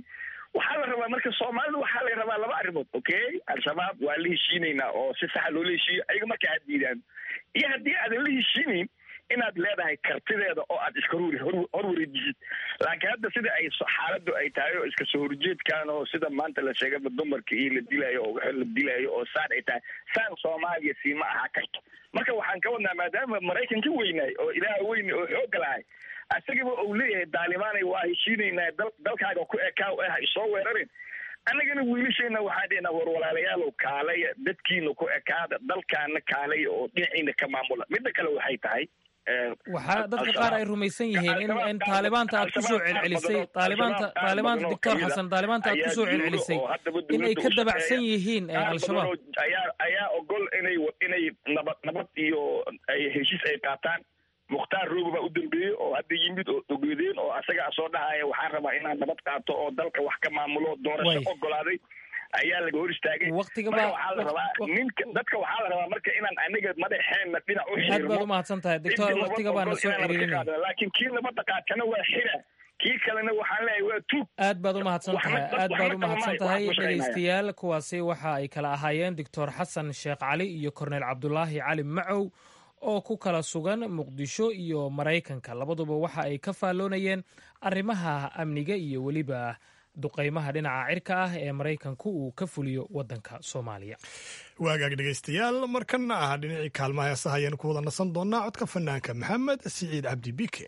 waxaa la rabaa marka soomaalida waxaa la rabaa laba arrimood okay al-shabaab waa la heshiinaynaa oo si saxa loola heshiiyo ayaga marka aad diidaan iyo haddii aadan la heshiinayn inaad leedahay kartideeda oo aad iska hor hor wareejisid laakiin hadda sida ay xaaladdu ay tahay oo iska soo horjeedkan oo sida maanta la sheegaba dumarka iyo la dilaayo oo wixii la dilaayo oo saan ay tahay saan soomaaliya siima ahaa karto marka waxaan ka wadnaa maadaama maraykan ka weynaay oo ilaaha weyne oo xooga lahay asagaba uu leeyahay daalimaanay waa heshiinaynaa dal dalkaaga ku ekaa eh ha isoo weerarin annagana wiilasheena waxaan dhehnaa war walaalayaalow kaalaya dadkiina ku ekaada dalkaana kaalaya oo dhinaciina ka maamula midda kale waxay tahay waxaa dadka qaar ay rumaysan yihiin in in taalibaanta aad kusoo celcelisay taalibaanta taalibaanta doctor xasan taalibaanta aad kusoo celcelisay in ay ka dabacsan yihiin al-shabaab ayaa ayaa ogol inay inay nabad nabad iyo ay heshiis ay qaataan mukhtaar roogo baa u dambeeyey oo hadda yimid oo ogeedeen oo asagaa soo dhahaya waxaan rabaa inaan nabad qaato oo dalka wax ka maamulo doorasho ogolaaday ayaa laga hor istaagay waqtiga marka waxaa la rabaa ninka dadka waxaa la rabaa marka inaan aniga madaxeenna dhinac u aad baad umahadsan tahay doctor waqtiga baana soo ceriirinaya laakiin kii nabadda qaatana waa xira kii kalena waxaan leeyahay waa tuug aad baad umahadsan tahay aad baad umahadsan tahay dhegaystayaal kuwaasi waxa ay kala ahaayeen doctor xasan sheekh cali iyo korneyl cabdulaahi cali macow oo ku kala sugan muqdisho iyo maraykanka labaduba waxa ay ka faalloonayeen arrimaha amniga iyo weliba duqaymaha dhinaca cirka ah ee maraykanku uu ka fuliyo waddanka soomaaliya waagaag dhegaystayaal markana ah dhinacii kaalmaha heesaha ayaan ku wada nasan doonaa codka fanaanka maxamed siciid cabdi bike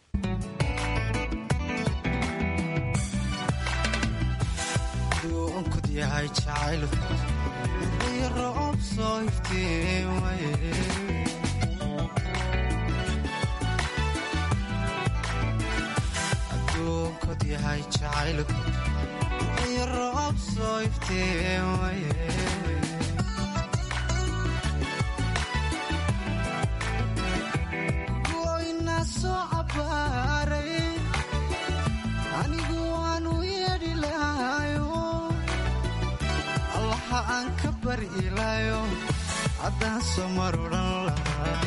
goyna soo cabaaray anigu waanu yeedhi lahayo allaha aan ka bari ilaayo haddaan soo mar odhan lahaa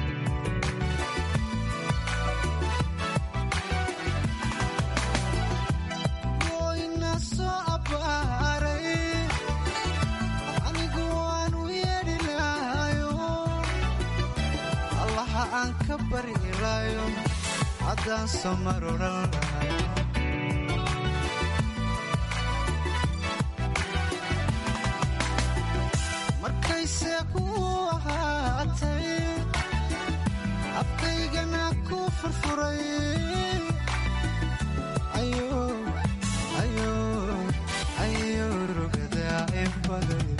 haddaan soo mar odhan lahay markayse ku ahaatay afkaygana ku furfuray ayo rugadaa in baday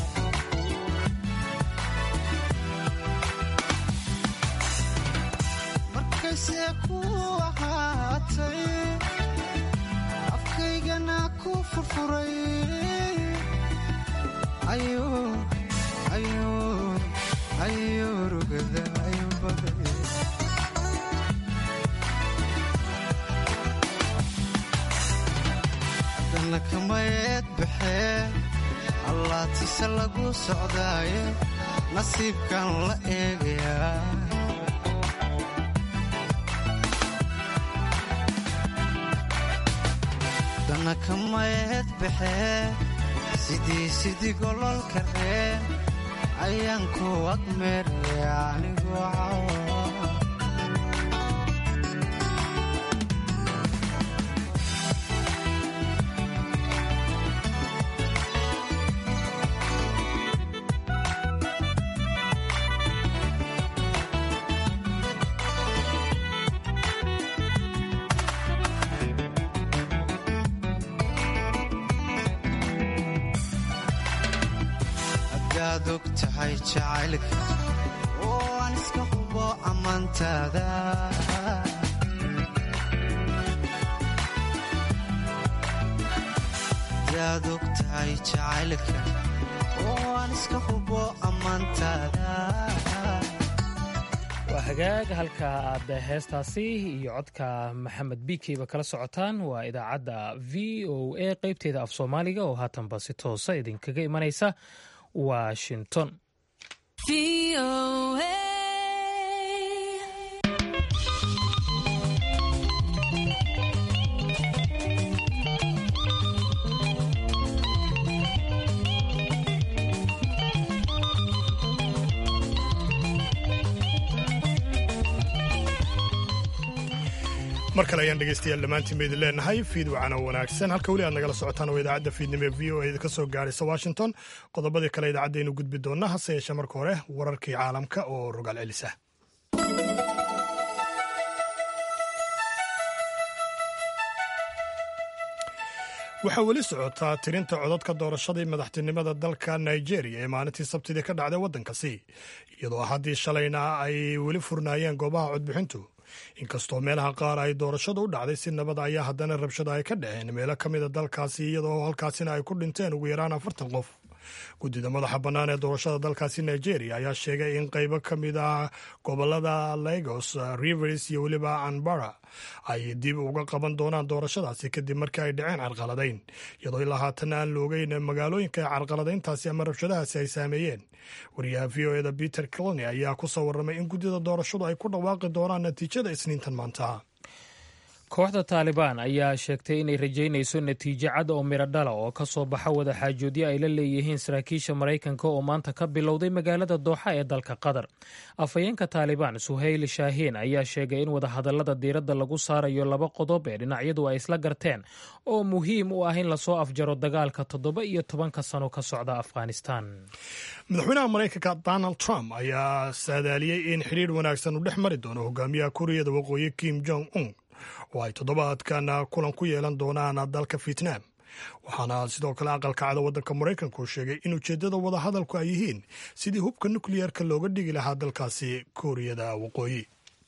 markayse ku ahaatay afkaygana ku furfuray ayo rugada in baday haddana kamayeed baxee allaatise lagu socdaaye nasiibkan la eegayaa dana kamayeed baxee sidii sidii gololka reen ayaan ku agmeeraya anigoo cawa hadaad og tahay jacaylka oo aan iska hubo ammaantaada hadaad og tahay jacaylka oo aan iska hubo ammaantaada waa hagaag halka aad heestaasi iyo codka maxamed bikeyba kala socotaan waa idaacadda v o a qeybteeda af soomaaliga oo haatanba si toosa idinkaga imanaysa washington mar kale ayaan dhegaystayaal dhammaantiin ba idin leenahay fiid wacana wanaagsan halka weli aad nagala socotaan oo idaacadda fiidnimo ee v o a ka soo gaaraysa washington qodobadii kale idaacaddaaynu gudbi doonna hase yeeshee marka hore wararkii caalamka oo rogaal celisa waxaa weli socotaa tirinta codadka doorashadii madaxtinimada dalka nigeria ee maalintii sabtidii ka dhacday waddankasi iyadoo haddii shalayna ay weli furnaayeen goobaha codbixintu inkastoo meelaha qaar ay doorashadu u dhacday si nabada ayaa haddana rabshada ay ka dhaceen meelo ka mida dalkaasi iyadoo halkaasina ay ku dhinteen ugu yaraan afartan qof guddida madaxa bannaan ee doorashada dalkaasi nigeria ayaa sheegay in qaybo ka mid ah gobolada lagos rivers iyo weliba anbara ay dib uga qaban doonaan doorashadaasi kadib markii ay dhaceen carqaladayn iyadoo ilaa haatan aan la ogeyn magaalooyinka carqaladayntaasi ama rabshadahaasi ay saameeyeen wariyaha v o eda peter clony ayaa ku soo warramay in guddida doorashadu ay ku dhawaaqi doonaan natiijada isniintan maanta kooxda taalibaan ayaa sheegtay inay rajaynayso natiijo cad oo midho dhala oo ka soo baxa wadaxaajoodyo ay la leeyihiin saraakiisha maraykanka oo maanta ka bilowday magaalada dooxa ee dalka qatar afhayeenka taalibaan suhayl shaahiin ayaa sheegay in wadahadallada diiradda lagu saarayo laba qodob ee dhinacyadu ay isla garteen oo muhiim u ah in lasoo afjaro dagaalka toddoba iyo tobanka sano ka socda afghanistan madaxweynaha maraykanka donald trump ayaa saadaaliyey in xidhiir wanaagsan uu dhex mari doono hogaamiyaha kuuriyada waqooyi kim jong un oo ay toddobaadkan kulan ku yeelan doonaan dalka vietnam waxaana sidoo kale aqalka cada waddanka maraykanku sheegay in ujeeddada wadahadalku ay yihiin sidii hubka nukliyeerka looga dhigi lahaa dalkaasi kuuriyada waqooyi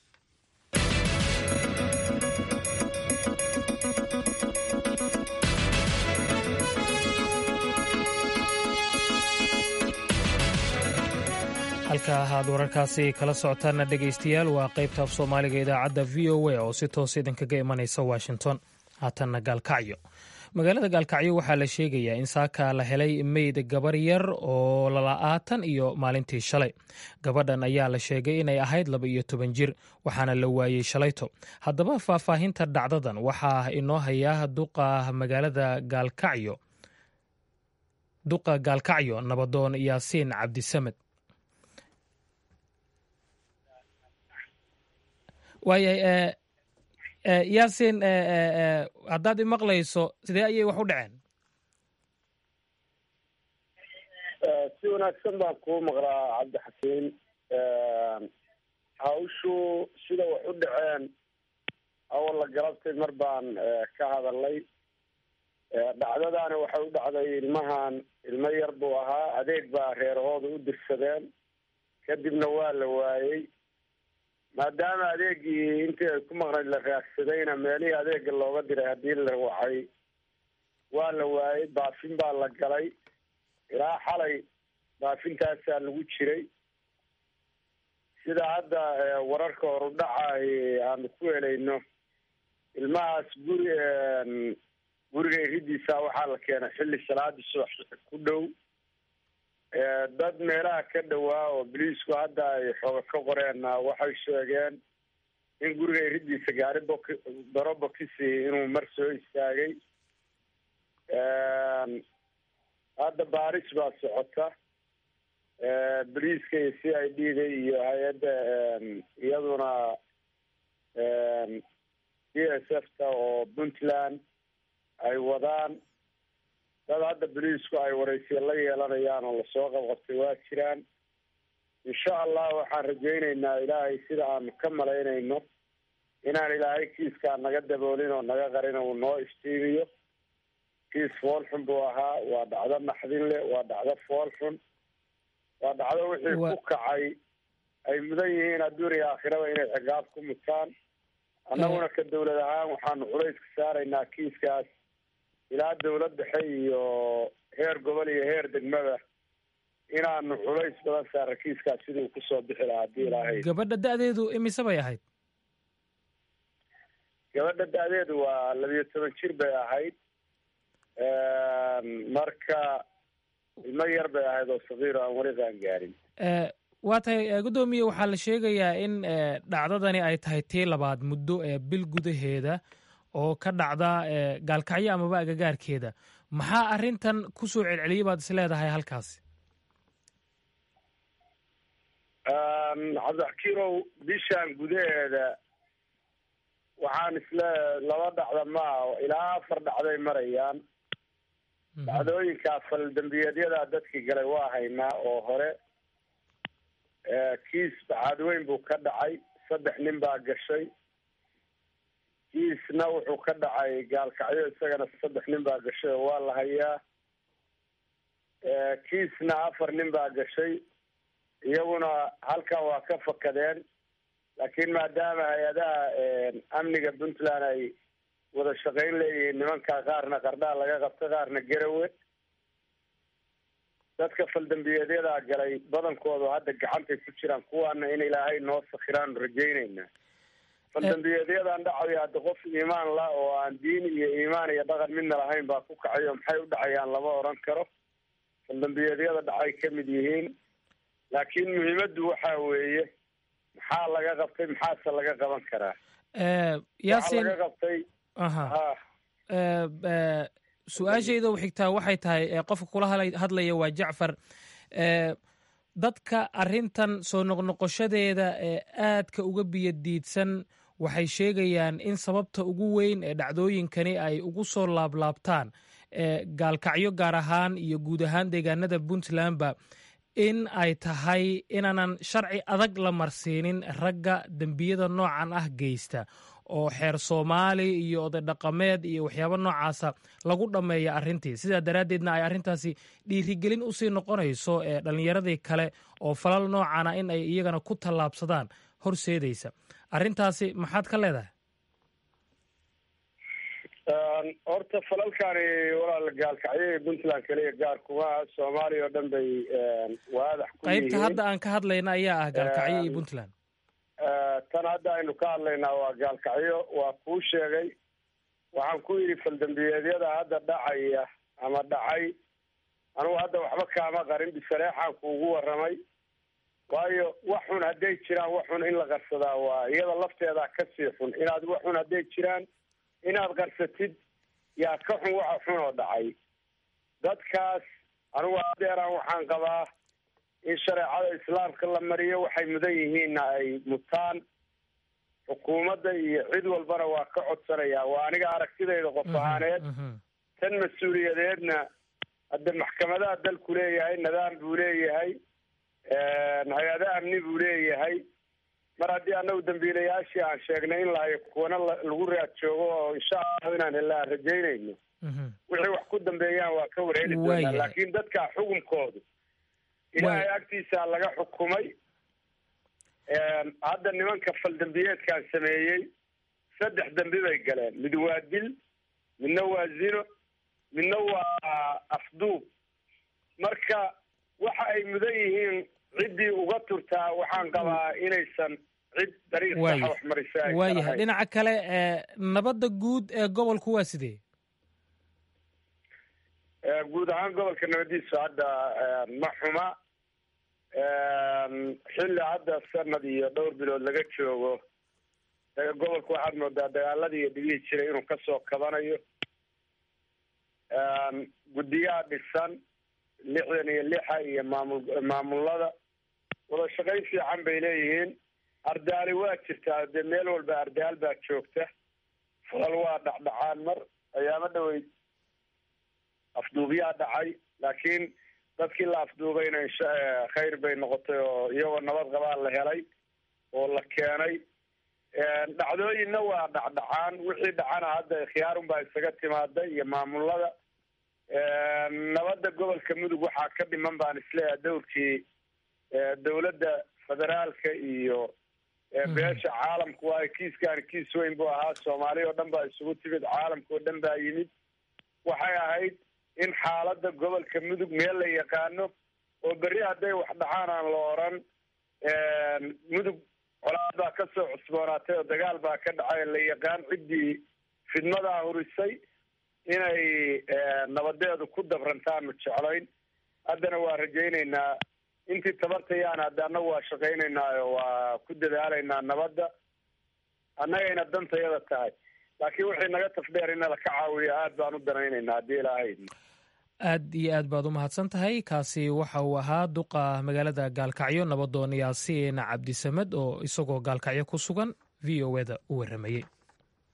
halka ahaad wararkaasi kala socotaana dhegaystayaal waa qaybta af soomaaliga idaacadda v o a oo si toos idinkaga imanaysa washington haatanna gaalkacyo magaalada gaalkacyo waxaa la sheegayaa in saaka la helay meyd gabar yar oo lala-aatan iyo maalintii shalay gabadhan ayaa la sheegay inay ahayd laba iyo toban jir waxaana la waayey shalayto haddaba faahfaahinta dhacdadan waxaa inoo hayaa duqa magaalada gaalkacyo duqa gaalkacyo nabadoon yaasiin cabdisamed waayahay yaasiin haddaad imaqlayso sidee ayay wax u dhaceen si wanaagsan baan kuu maqlaa cabdixakiin hawshu sida wax u dhaceen awalla galabtay mar baan ka hadalnay dhacdadaani waxay u dhacday ilmahan ilmo yar buu ahaa adeeg baa reerahooda u dirsadeen kadibna waa la waayey maadaama adeegii intii ay ku maqnayd la raagsadayna meelihii adeega looga diray haddii la wacay waa la waayey baafin baa la galay ilaa xalay baafintaasaa lagu jiray sida hadda wararka horudhaca aanu ku helayno ilmahaas guri guriga iridiisa waxaa la keenay xilli salaadii subax ku dhow dad meelaha ka dhowaa oo boliisku hadda ay xooga ka qoreen waxay sheegeen in guriga iridiisa gaari bok daro bokisi inuu mar soo istaagay hadda baaris baa socota boliiska iyo c i d da iyo hay-adda iyaduna d s f ta oo puntland ay wadaan dad hadda boliisku ay waraysiya la yeelanayaan oo lasoo qabqabtay waa jiraan insha allah waxaan rajaynaynaa ilaahay sida aanu ka malaynayno inaan ilaahay kiiskaa naga daboolin oo naga qarin uu noo iftiimiyo kiis fool xun buu ahaa waa dhacdo naxdin leh waa dhacdo fool xun waa dhacdo wixii ku kacay ay mudan yihiin adduun iyo aakhiraba inay ciqaab ku mutaan annaguna ka dawlad ahaan waxaanu culayska saaraynaa kiiskaas ilaa dawlad dhexe iyo heer gobol iyo heer degmada inaanu culays badan saara kiiskaas sidii uu kusoo bixi lahaa haddii ilaahay gabadha da-deedu imise bay ahayd gabadha da-deedu waa labiyo toban jir bay ahayd marka ilmo yar bay ahayd oo sakiiro aan weli qaan gaarin waa tahay guddoomiye waxaa la sheegayaa in dhacdadani ay tahay tii labaad muddo ee bil gudaheeda oo ka dhacda gaalkacyo amaba agagaarkeeda maxaa arrintan ku soo celceliyay baad is leedahay halkaasi cabdixakiirow bishaan gudaheeda waxaan isle laba dhacda maaha ilaa afar dhacday marayaan dhacdooyinkaa faldambiyeedyadaa dadkii galay waa haynaa oo hore kiis baxaadweyn buu ka dhacay saddex nin baa gashay kiisna wuxuu ka dhacay gaalkacyo isagana saddex nin baa gashay oo waa la hayaa kiisna afar nin baa gashay iyaguna halkan waa ka fakadeen laakiin maadaama hay-adaha amniga puntland ay wada shaqayn leeyihiin nimankaa qaarna qardhaa laga qabta qaarna garawe dadka faldambiyeedyadaa galay badankoodu hadda gacantay ku jiraan kuwaana in ilaahay noo sakhiraanu rajaynaynaa faldambiyeedyadan dhacayo hadda qof iimaan la oo aan diin iyo iimaan iyo dhaqan midna lahayn baa ku kacayo maxay u dhacayaan lama odhan karo faldambiyeedyada dhacay ka mid yihiin laakiin muhiimaddu waxa weeye maxaa laga qabtay maxaase laga qaban karaa yaasin laga qabtay aha ha su-aashayda u xigtaa waxay tahay qofka kula hadlaya waa jacfar dadka arrintan soo noqnoqoshadeeda ee aadka uga biyadiidsan waxay sheegayaan in sababta ugu weyn ee dhacdooyinkani ay ugu soo laablaabtaan gaalkacyo gaar ahaan iyo guud ahaan deegaanada puntlandba in ay tahay inaanan sharci adag la marsiinin ragga dembiyada noocan ah geysta oo xeer soomaali iyo oday dhaqameed iyo waxyaabo noocaasa lagu dhammeeya arrintii sidaa daraaddeedna ay arrintaasi dhiirigelin usii noqonayso ee dhallinyaradii kale oo falal noocana in ay iyagana ku tallaabsadaan horseedaysa arrintaasi maxaad ka leedahay horta falalkani walaal gaalkacyo iyo puntland kaliya gaar kuma soomaaliya oo dhan bay waadax ku qaybta hadda aan ka hadlayna ayaa ah gaalkacyo iyo puntland tan hadda aynu ka hadlaynaa waa gaalkacyo waa kuu sheegay waxaan ku yidhi faldambiyeedyada hadda dhacaya ama dhacay anugu hadda waxba kaama qarin bisareexaan kuugu warramay waayo wax xun hadday jiraan wax xun in la qarsadaa waa iyada lafteedaa kasii xun inaad wax xun hadday jiraan inaad qarsatid yaa ka xun waxa xun oo dhacay dadkaas anigu adeeraan waxaan qabaa in shareecada islaamka la mariyo waxay mudan yihiinna ay mutaan xukuumadda iyo cid walbana waa ka codsanayaa waa aniga aragtidayda qof ahaaneed tan mas-uuliyadeedna hadda maxkamadaha dalku leeyahay nidaam buu leeyahay hay-ada amni buu leeyahay mar haddii annagu dambiilayaashii aan sheegnay in lahayo kuwana lagu raad joogo oo insha allahu inaan hella aan rajaynayno wixii wax ku dambeeyaan waa ka warheli doonaa laakiin dadka xukunkoodu ilaahay agtiisa laga xukumay hadda nimanka faldambiyeedkaan sameeyey saddex dambi bay galeen mid waa dil midna waa zino midna waa afduub marka waxa ay mudan yihiin ciddii uga turtaa waxaan qabaa inaysan cid dariiq saxa wax marisa ay waayahay dhinaca kale nabadda guud ee gobolku waa sidee guud ahaan gobolka nabadiisu hadda ma xuma xilli hadda sanad iyo dhowr bilood laga joogo gobolku waxaad moodaa dagaaladii iyo dhibihii jiray inuu kasoo kabanayo guddiyaha dhisan lixdan iyo lixa iyo maamul maamulada wada shaqayn fiican bay leeyihiin ardaali waa jirtaa dee meel walba ardaal baa joogta falal waa dhacdhacaan mar ayaama dhaweyd afduubyaa dhacay laakiin dadkii la afduubayna insha khayr bay noqotay oo iyagoo nabad qabaa la helay oo la keenay dhacdooyinna waa dhacdhacaan wixii dhacana hadda khiyaarun baa isaga timaada iyo maamulada nabadda gobolka mudug waxaa ka dhiman baan isleeyahay dowrkii dowladda federaalka iyo beesha caalamku waayo kiiskaan kiis weyn buu ahaa soomaaliya oo dhan baa isugu timid caalamka oo dhan baa yimid waxay ahayd in xaaladda gobolka mudug meel la yaqaano oo berri hadday wax dhacaan aan la oran mudug colaad baa ka soo cusboonaatay oo dagaal baa ka dhacay la yaqaan ciddii fidmadaa hurisay inay nabadeedu ku dabrantaanu jeclayn haddana waa rajaynaynaa intii tabartayaan hadda annagu waa shaqaynaynaayo waa ku dadaalaynaa nabadda annagayna dantayada tahay laakiin wixii naga tafdheer in nala ka caawiyo aad baan u danaynaynaa haddii ilaahay aad iyo aad baad u mahadsan tahay kaasi waxa uu ahaa duqa magaalada gaalkacyo nabadoon yaasiin cabdisamed oo isagoo gaalkacyo ku sugan v o eda u warramayey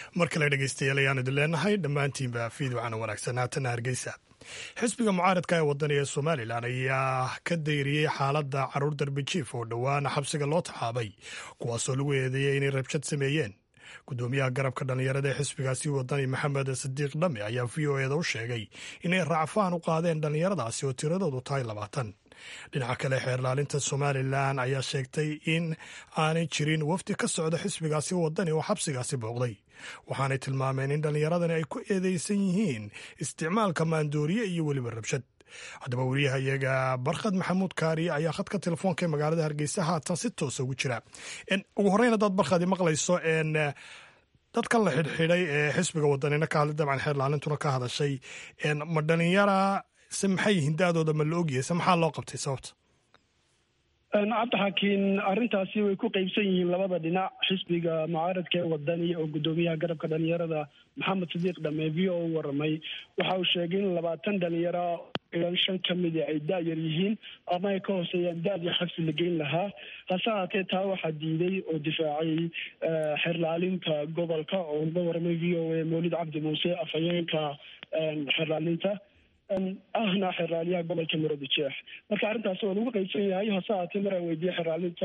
mar kale dhegeystayaal ayaan idin leenahay dhammaantiinba fiidwacana wanaagsan haatana hargeysa xisbiga mucaaradka ee wadani ee somalilan ayaa ka dayriyey xaaladda caruur darbijiif oo dhowaana xabsiga loo taxaabay kuwaasoo lagu eedeeyey inay rabshad sameeyeen gudoomiyaha garabka dhallinyarada ee xisbigaasi wadani maxamed sadiiq dhame ayaa v o eda u sheegay inay raacfaan u qaadeen dhallinyaradaasi oo tiradoodu tahay labaatan dhinaca kale xeerlaalinta somalilan ayaa sheegtay in aanay jirin wafdi ka socda xisbigaasi wadani oo xabsigaasi booqday waxaanay tilmaameen in dhallinyaradani ay ku eedeysan yihiin isticmaalka maandooriye iyo weliba rabshad haddaba weriyaha iyaga barkhad maxamuud kaariye ayaa khadka telefoonka ee magaalada hargeysa haatan si toosa ugu jira ugu horreyn haddaad barkhadi maqlayso dadkan la xidhxidhay ee xisbiga wadanina ka hadlay dabcan xeerlaalintuna ka hadashay ma dhalinyara se maxay yihiin da-dooda ma la ogyahay se maxaa loo qabtay sababta cabdixakiin arrintaasi way ku qeybsan yihiin labada dhinac xisbiga mucaaradka ee wadani oo guddoomiyaha garabka dhalinyarada maxamed sadiiq dhame v o u waramay waxa uu sheegay in labaatan dhalinyaro ilan shan ka mida ay da-yar yihiin ama ay ka hooseeyaan da-dii xabsi la geyn lahaa hase haatee taa waxaa diiday oo difaacay xeerlaalinta gobolka oo uga waramay v o a mawlid cabdi muuse afhayeenka xeerlaalinta ahna xeerlaaliyaha gobolka marodi jeex marka arrintaasi waa lagu qeybsan yahay hase haatee maraan weydiiyey xeerlaalinta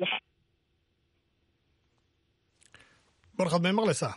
barkhad may maqlaysaa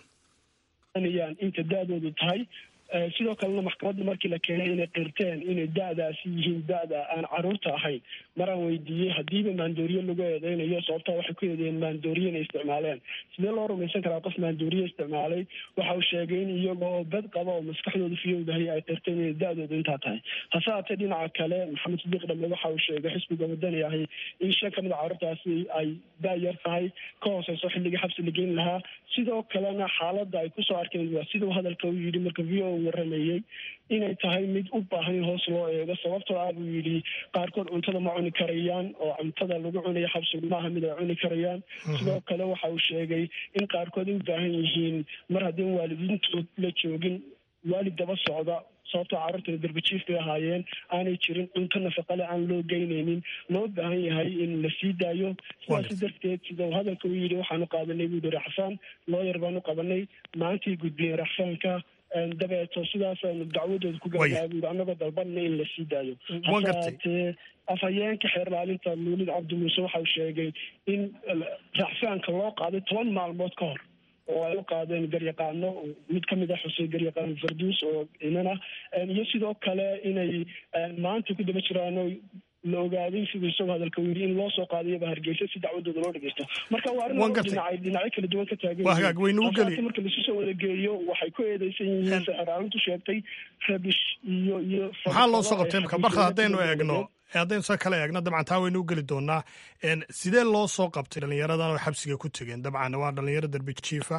inta da-doodu tahay sidoo kalena maxkamadda markii la keenay inay qirteen inay da-daasi yihiin da-da aan caruurta ahayn maraan weydiiyey haddiiba maandooriye lagu eedeynayo sababtaa waxay ku eedeeyeen maandooriye inay isticmaaleen sidee loo rumaysan karaa qof maandooriye isticmaalay waxa uu sheegay in iyagoo bed qaba oo maskaxdooda fiyowdahay ay qirteen inay da-doodu intaa tahay hase haatee dhinaca kale maxamed sadiiq dhame waxa uu sheegay xisbiga wadani ahi in shan ka mid a caruurtaasi ay da-yar tahay ka hooseyso xilligii xabsi la geyn lahaa sidoo kalena xaaladda ay kusoo arkeen waa siduu hadalka u yidhi marka v o waramayey inay tahay mid u baahan in hoos loo eego sababtoo ah buu yidhi qaarkood cuntada ma cuni karayaan oo cuntada lagu cunayo xabsigu maaha mid ay cuni karayaan sidoo kale waxa uu sheegay in qaarkood ay u baahan yihiin mar haddii waalidiintood la joogin waalid daba socda sababtoo carruurtana darbajiif bay ahaayeen aanay jirin cunto nafaqale aan loo geynaynin loo baahan yahay in la sii daayo sidaasi darteed sida uu hadalka u yidhi waxaanu qaadanay buu yihi raxfaan looyar baanu qabanay maantii gudbiyeen raxfaanka dabeeto sidaasaynu dacwadooda ku gaarnaa buu annagoo dalbanna in la sii daayo hase haatee afhayeenka xeerlaalinta luulid cabdi muuse waxa uu sheegay in raxfaanka loo qaaday toban maalmood ka hor oo ay u qaadeen garyaqaano mid kamid ah xuseen garyaqaan farduus oo inana iyo sidoo kale inay maanta ku daba jiraano la ogaaday siduu isagoo hadalka u yidhi in loo soo qaadayaba hargeysa si dacwadooda loo dhegeysto marka waa arrin laba dhinacay dhinacyo kala duwan ka taagan yihiin marka lasu soo wada geeyo waxay ku eedeysan yihiin saxiraalintu sheegtay rabish iyo iyo maxaa loo soo qabtay marka barka haddaynu eegno haddaynu sa kala eegno dabcan taa waynu u geli doonaa sidee loo soo qabtay dhallinyaradan oo xabsiga ku tegeen dabcan waa dhalinyaro darbi jiifa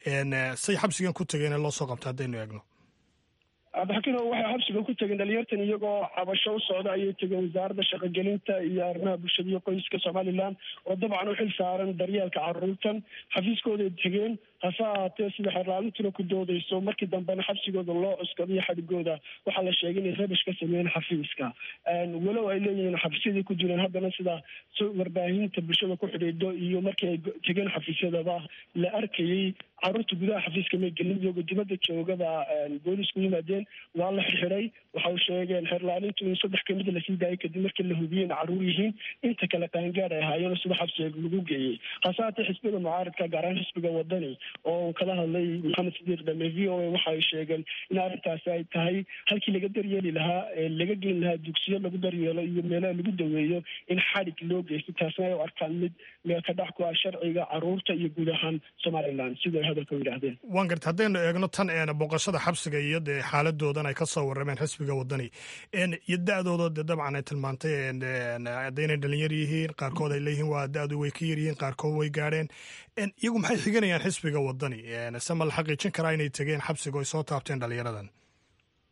say xabsigan ku tegeen ee loo soo qabtay haddaynu eegno cabdixakiin waxay xabsiga ku tegeen dhalinyartan iyagoo cabasho u socda ayay tegeen wasaaradda shaqogelinta iyo arrimaha bulshada iyo qoyska somalilan oo dabcan u xil saaran daryeelka caruurtan xafiiskooday tegeen hase ahaatee sida xeerlaalintuna ku doodeyso markii dambena xabsigooda loo cuskadiyo xadhigooda waxaa la sheegay inay rabish ka sameeyeen xafiiska walow ay leeyihiin xafiisyadii ku jireen haddana sida warbaahinta bulshada ku xidhiidho iyo markii ay tegeen xafiisyadaba la arkayey caruurta gudaha xafiiska may gelin iyagoo dibadda joogaba boolisku yimaadeen waa la xirxiday waxa uu sheegeen xeerlaalintu in saddex kamid lasii daayay kadib markii la hubiyey in caruur yihiin inta kale qaangaad ay ahaayeen sida xabsiga lagu geeyey hase haatee xisbiga mucaaradka gaar ahaan xisbiga wadani oo kala hadlay maxamed sadiiq dhame v o a waxa ay sheegeen in arrintaasi ay tahay halkii laga daryeeli lahaa ee laga geyn lahaa dugsiyo lagu daryeelo iyo meelaha lagu daweeyo in xadhig loo geysto taasna ay u arkaan mid meel ka dhex ku ah sharciga caruurta iyo guud ahaan somalilan siday hadalka u yidhaahdeen waan garta haddaynu eegno tan booqashada xabsiga iyo dee xaaladoodan ay ka soo warrameen xisbiga wadani iyo da-dooda de dabcan ay tilmaantay haddaynay dhalinyar yihiin qaarkood ay leeyihiin waa da-du way ka yaryihiin qaarkood way gaadheen iyagu maxay xiganayaan xisbiga wadani se ma la xaqiijin karaa inay tegeen xabsiga ay soo taabteen dhalinyaradan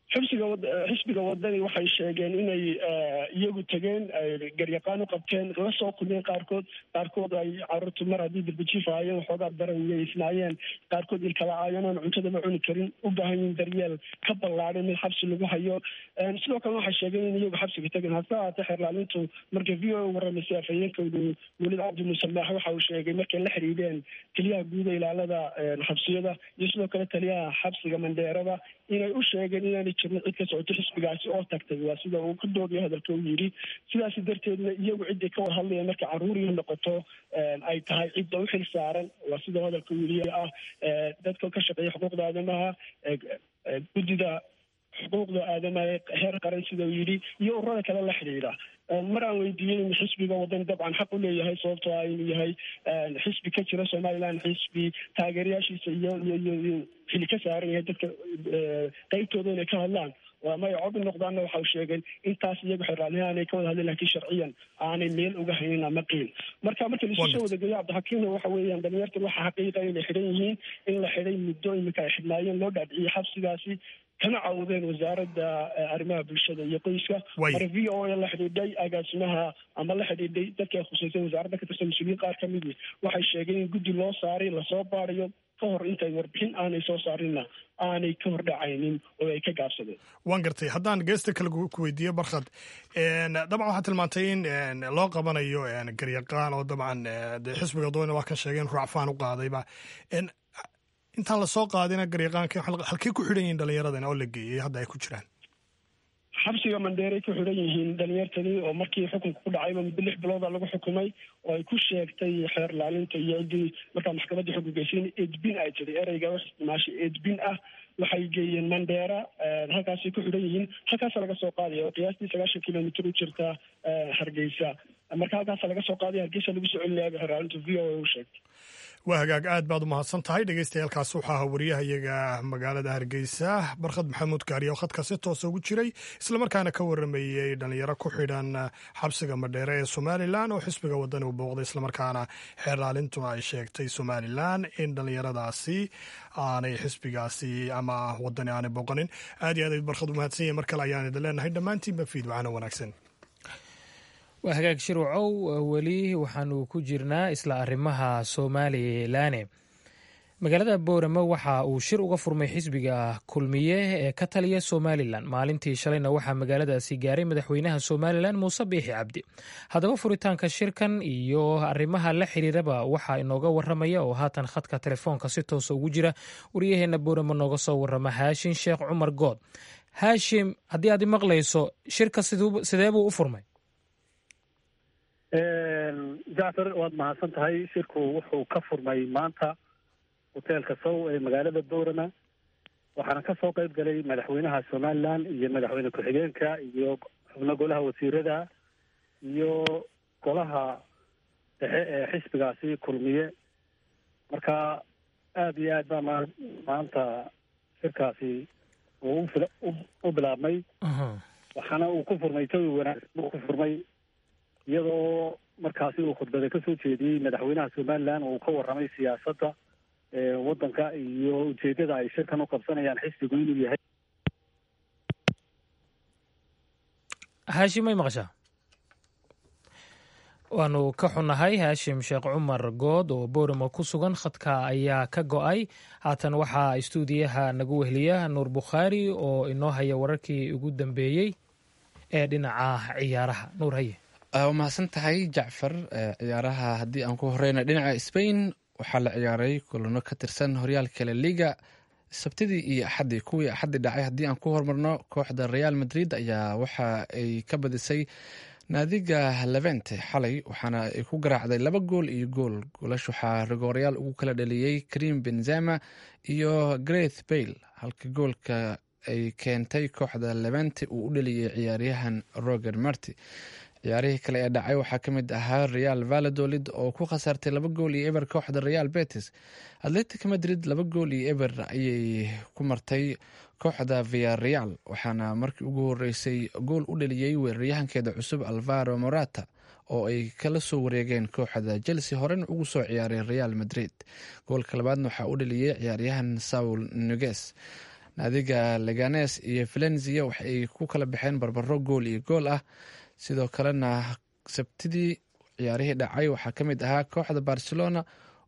xibsiga xisbiga wadani waxay sheegeen inay iyagu tegeen garyaqaan u qabteen la soo kulmeen qaarkood qaarkood ay caruurtu mar haddii darbijiif ahaayeen waxoogaa daran weysnaayeen qaarkood ilkala-aayeen oon cuntadaba cuni karin u baahan yihin daryeel ka ballaadhay mid xabsi lagu hayo sidoo kale waxay sheegeen in iyagu xabsiga tegeen hase haatee xeerlaalintu markay v o a waramaysay afhayeenkoodu welid cabdi musamaax waxa uu sheegay markay la xidhiidheen taliyaha guuda ilaalada xabsiyada iyo sidoo kale taliyaha xabsiga mandheerada inay u sheegeen inaanay jirin cid ka socoto xisbigaasi oo tagtay waa sida uu ka doogayo hadalka u yidhi sidaasi darteedna iyagu ciday ka war hadlayeen marka caruuriya noqoto ay tahay cidda u xil saaran waa sida hadalka u yidhi ah dadka ka shaqeeya xuquuqda aadamaha guddida xuquuqda aadamaha heer qaran sida uu yidhi iyo ururada kale la xidhiidha mar aan weydiiyey in xisbiga wadan dabcan xaq u leeyahay sababtoo ah inuu yahay xisbi ka jira somaliland xisbi taageerayaashiisa iyo iyo iyo iyo xili ka saaran yahay dadka qeybtooda inay ka hadlaan may cod noqdaanna waxa u sheegeen intaas iyagu xeraalniha aanay ka wada hadleen lakiin sharciyan aanay meel uga haynin ama qiil marka marka laisu soo wadageeyo cabdixakiimna waxa weeyaan dhalinyartan waxa xaqiiqa inay xidhan yihiin in la xidhay muddo iminka ay xidhnaayeen loo dhaadhiciyey xabsigaasi kana cawdeen wasaaradda arrimaha bulshada iyo qoyska mara v o a la xidhiidhay agaasimaha ama la xidhiidhay dadka ay khusaysan wasaaradda ka tirsan mas-uuliyiin qaar kamidi waxay sheegeen in guddi loo saaray lasoo baarayo ka hor intay warbixin aanay soo saarinna aanay ka hor dhacaynin oo ay ka gaabsadeen waan gartay haddaan geesta kale ku weydiiyo barkhad dabcan waxaa tilmaantay in loo qabanayo garyaqaan oo dabcan de xisbiga doona waa ka sheegay in ruacfaan u qaadayba intaan lasoo qaadina garyaqaanka halkey ku xidhan yihiin dhallinyaradana oo la geeyey hadda ay ku jiraan xabsiga mandheeray ku xidhan yihiin dhalinyartadii oo markii xukunka ku dhacayba muddo lix bilooda lagu xukumay oo ay ku sheegtay xeer laalinta iyo ciddii markaa maxkamadda xukungeysay in edbin ay tiri ereyga wax isticmaashay edbin ah waxay geeyeen mandheera halkaasay ku xidhan yihiin halkaasa laga soo qaadaya oo qiyaastii sagaashan kilomitr u jirta hargeysa marka halkaasa laga soo qaadaya hargeysa lagu soo celinaya xeer laalintu v o a u sheegtay waa hagaag aad baad u mahadsan tahay dhegeystayaaalkaas waxaa ahaa wariyaha iyaga magaalada hargeysa barkhad maxamuud kaariya oo khadka si toosa ugu jiray islamarkaana ka waramayey dhalinyaro ku xidhan xabsiga madheere ee somalilan oo xisbiga wadani u booqday islamarkaana xeerlaalintu ay sheegtay somalilan in dhalinyaradaasi aanay xisbigaasi ama wadani aanay booqanin aad iyo aad barkhad u mahadsan yahay mar kale ayaan idin leenahay dhammaantiinba fiid wacana wanaagsan waa hagaag shirwacow weli waxaanu ku jirnaa isla arrimaha somalilaane magaalada boorame waxa uu shir uga furmay xisbiga kulmiye ee ka taliya somalilan maalintii shalayna waxaa magaaladaasi gaaray madaxweynaha somalilan muuse biixi cabdi haddaba furitaanka shirkan iyo arrimaha la xiriiraba waxaa inooga waramaya oo haatan khadka telefoonka si toosa ugu jira waryaheena boorame nooga soo warama haashim sheekh cumar good haashim haddii aad imaqlayso shirka sidee buu u furmay jacfar waad mahadsan tahay shirku wuxuu ka furmay maanta hoteelka sow ee magaalada boorama waxaana ka soo qayb galay madaxweynaha somalilan iyo madaxweyne ku-xigeenka iyo xubno golaha wasiirada iyo golaha dhexe ee xisbigaasi kulmiye marka aada iyo aad baa ma maanta shirkaasi uu u bilaabmay waxaana uu ku furmay jawi wanaagsan buu ku furmay iyadoo markaasi uu khudbada ka soo jeediyey madaxweynaha somalilan uu ka warramay siyaasadda waddanka iyo ujeeddada ay shirkan u qabsanayaan xisbigu inuu yahay haashim may maqashaa waanu ka xunnahay haashim sheekh cumar good oo booramo ku sugan khadka ayaa ka go-ay haatan waxaa istuudiyaha nagu wehliya nuur bukhaari oo inoo haya wararkii ugu dambeeyey ee dhinaca ciyaaraha nuur haye waa mahadsan tahay jacfar ciyaaraha haddii aan ku horeyna dhinaca spain waxaa la ciyaaray kulano ka tirsan horyaalka la liga sabtidii iyo axaddii kuwii axaddii dhacay haddii aan ku hormarno kooxda real madrid ayaa waxa ay ka badisay naadiga levente xalay waxaana ay ku garaacday laba gool iyo gool goolash waxaa rigoorayaal ugu kala dhaliyey karim benzema iyo greth bayle halka goolka ay keentay kooxda levente uu u dhaliyey ciyaaryahan roger marti ciyaarihii kale ee dhacay waxaa ka mid ahaa real valladolid oo ku khasaartay laba gool iyo eber kooxda real betis atletic madrid laba gool iyo eber ayay ku martay kooxda viareal waxaana markii ugu horeysay gool u dhaliyey weeraryahankeeda cusub alvaro morata oo ay kala soo wareegeen kooxda chelsea horena ugu soo ciyaaray real madrid goolka labaadna waxaa u dhaliyey ciyaaryahan saul nuges naadiga leganes iyo valenzia waxay ku kala baxeen barbaro gool iyo gool ah sidoo kalena sabtidii ciyaarihii dhacay waxaa ka mid ahaa kooxda barcelona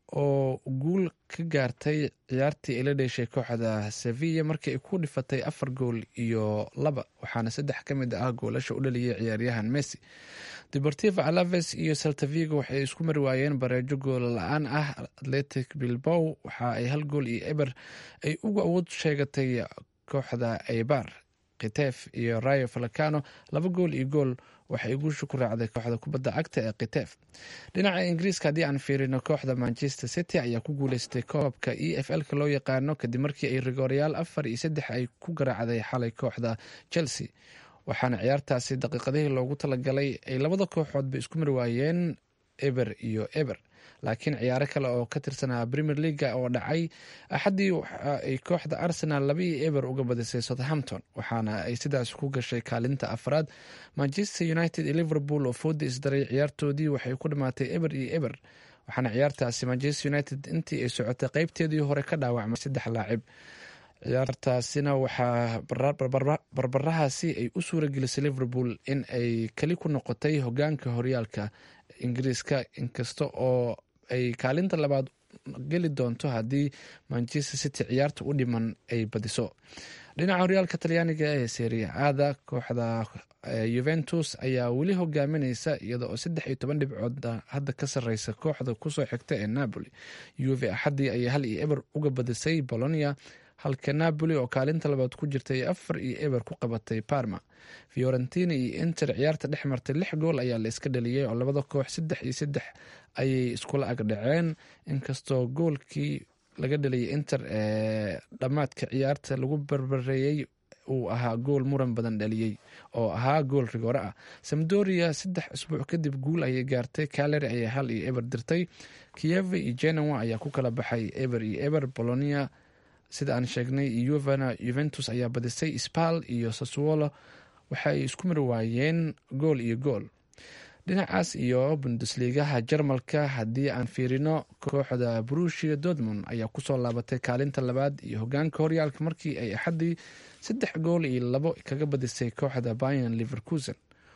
oo guul ka gaartay ciyaartii ay la dheeshay kooxda sevilla markii ay ku dhifatay afar gool iyo laba waxaana saddex ka mid ah goolasha u dhaliyay ciyaaryahan messi deportiva alaves iyo saltavigo waxay isku mari waayeen bareejo gool la-aan ah atletic bilbow waxa ay hal gool iyo eber ay ugu awood sheegatay kooxda eibar kitef iyo rayo falacano laba gool iyo gool waxay guusha ku raacday kooxda kubadda cagta ee kitef dhinaca ingiriiska haddii aan fiirino kooxda manchester city ayaa ku guuleystay koobka e f l-ka loo yaqaano kadib markii ay rigoorayaal afar iyo saddex ay ku garaacday xalay kooxda chelsea waxaana ciyaartaasi daqiiqadihii loogu talagalay ay labada kooxoodba isku mari waayeen eber iyo eber laakiin ciyaaro kale oo ka tirsanaa premier leaga oo dhacay axaddii waxa ay kooxda arsenal laba iyo eber uga badisay southampton waxaana ay sidaas ku gashay kaalinta afraad manchester united iyo liverpool oo fooda isdaray ciyaartoodii waxay ku dhamaatay eber iyo eber waxaana ciyaartaasi manchester united intii ay socotay qeybteedii hore ka dhaawacmay saddex laacib ciyaartaasina waxaa barbarahaasi ay u suuragelisay liverpool in ay keli ku noqotay hogaanka horyaalka ingiriiska inkasta oo ay kaalinta labaad geli doonto haddii manchester city ciyaarta u dhiman ay badiso dhinaca horyaalka talyaaniga ee seria aada kooxda yuventus ayaa weli hogaamineysa iyada oo saddex iyo toban dhibcood hadda ka sareysa kooxda kusoo xigta ee napoli uve axaddii ayay hal iyo eber uga badisay bolonia halka napoli oo kaalinta labaad ku jirta ay afar iyo eber ku qabatay parma fiorentina iyo inter ciyaarta dhex martay lix gool ayaa la iska dhaliyey oo labada koox saddex iyo saddex ayay iskula agdhaceen inkastoo goolkii laga dhaliyay inter ee dhammaadka ciyaarta lagu barbareeyey uu ahaa gool muran badan dhaliyey oo ahaa gool rigoore ah samdoria saddex isbuuc kadib guul ayay gaartay caleri ayaa hal iyo eber dirtay kiev iyo genoa ayaa ku kala baxay eber iyo eber bolonia sida aan sheegnay yuvana yuventus ayaa badisay spal iyo sassuolo waxa ay isku mari waayeen gool iyo gool dhinacaas iyo bundesligaha jarmalka haddii aan fiirino kooxda brushia dortmund ayaa kusoo laabatay kaalinta labaad iyo hogaanka horyaalka markii ay axaddii saddex gool iyo labo kaga badisay kooxda bayan liverkusen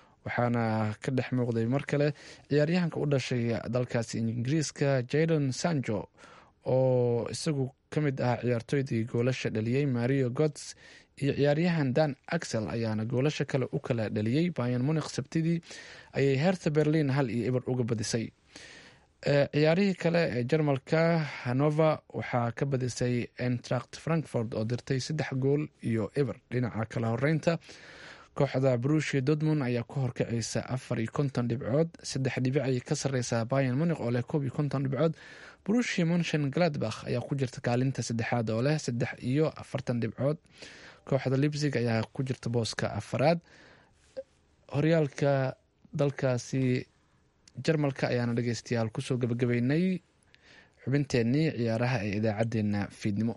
waxaana ka dhex muuqday mar kale ciyaaryahanka u dhashay dalkaasi ingiriiska jadon sanjo oo isagu ka mid ahaa ciyaartooydii goolasha dhaliyey mario gods iyo ciyaaryahan dan axel ayaana goolasha kale u kala dhaliyey bayan munik sabtidii ayay hertha berlin hal iyo eber uga badisay ciyaarihii kale ee jarmalka hanover waxaa ka badisay entracht frankfort oo dirtay saddex gool iyo eber dhinaca kala horeynta kooxda brushia dortmund ayaa ku horkacaysa afar iyo konton dhibcood saddex dhibic ayay ka sareysaa bayan munik oo leh koob iyo konton dhibcood brushia munshen gladbach ayaa ku jirta kaalinta saddexaad oo leh saddex iyo afartan dhibcood kooxda libsig ayaa ku jirta booska afaraad horyaalka dalkaasi jarmalka ayaana dhegeystayaal kusoo gabagabeynay xubinteenii ciyaaraha ee idaacadeena fiidnimo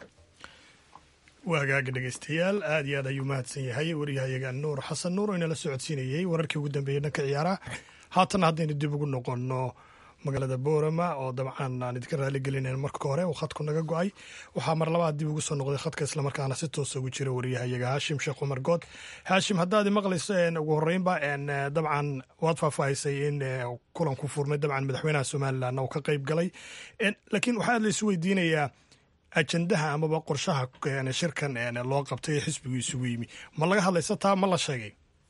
waa hagaaga dhegeystayaal aad iyo aad ayuu mahadsan yahay waryahayaga nuur xasan nuur oo inala socodsiinayey wararkii ugu dambeeyey dhanka ciyaaraha haatana haddaynu dib ugu noqono magaalada boorama oo dabcan aan idinka raaligelinayn marka hore uu khadku naga go-ay waxaa mar labaad dib ugu soo noqday khadka islamarkaana si toosa ugu jira waryahayaga haashim sheekh cumar good haashim haddaad maqlayso ugu horeynba dabcan waad faahfaahisay in kulan ku furmay dabcan madaxweynaha somalilan uu ka qayb galay laakiin waxaa la isu weydiinayaa ajandaha amaba qorshaha shirkan loo qabtay ee xisbigu isugu yimi ma laga hadlaysa taa ma la sheegay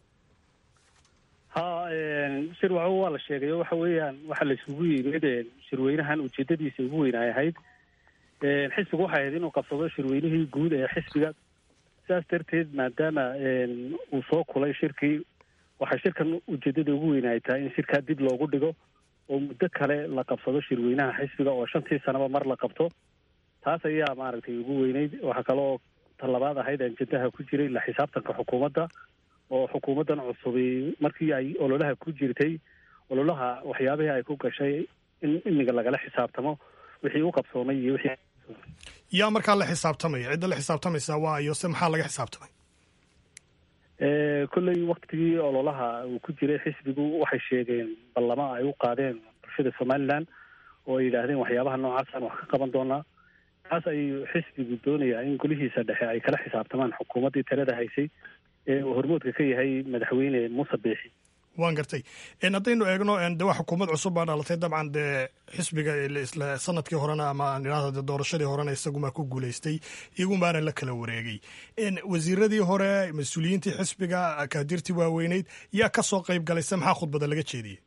ha shir wa waa la sheegay oo waxa weeyaan waxa la isugu yimid shirweynahan ujeedadiisa ugu weyn ay ahayd xisbigu waxay ahayd inuu qabsado shirweynihii guud ee xisbiga sidaas darteed maadaama uu soo kulay shirkii waxay shirkan ujeedada ugu weyn ay tahay in shirkaa dib loogu dhigo oo muddo kale la qabsado shirweynaha xisbiga oo shantii sanaba mar la qabto taas ayaa maaragtay ugu weyneyd waxaa kaloo talabaad ahayd ajendaha ku jiray la xisaabtanka xukuumadda oo xukuumaddan cusubi markii ay ololaha ku jirtay ololaha waxyaabihii ay ku gashay in imiga lagala xisaabtamo wixii u qabsoomay iyo wixii yaa markaa la xisaabtamaya cidda la xisaabtamaysa waa iyo se maxaa laga xisaabtamay kolley waktigii ololaha uu ku jiray xisbigu waxay sheegeen ballamo ay u qaadeen bulshada somalilan oo ay yidhaahdeen waxyaabaha noocaasaan wax ka qaban doonaa taas ayuu xisbigu doonayaa in golihiisa dhexe ay kala xisaabtamaan xukuumaddii talada haysay ee uu hormoodka ka yahay madaxweyne muuse biixi waan gartay haddaynu eegno de waa xukuumad cusub baa dhalatay dabcan dee xisbiga isla sanadkii horena ama aan idhahdo de doorashadii horena isagumaa ku guulaystay iyagumaana la kala wareegay wasiiradii hore mas-uuliyiintii xisbiga akaadirtii waaweyneyd yaa ka soo qayb galayse maxaa khudbada laga jeediyey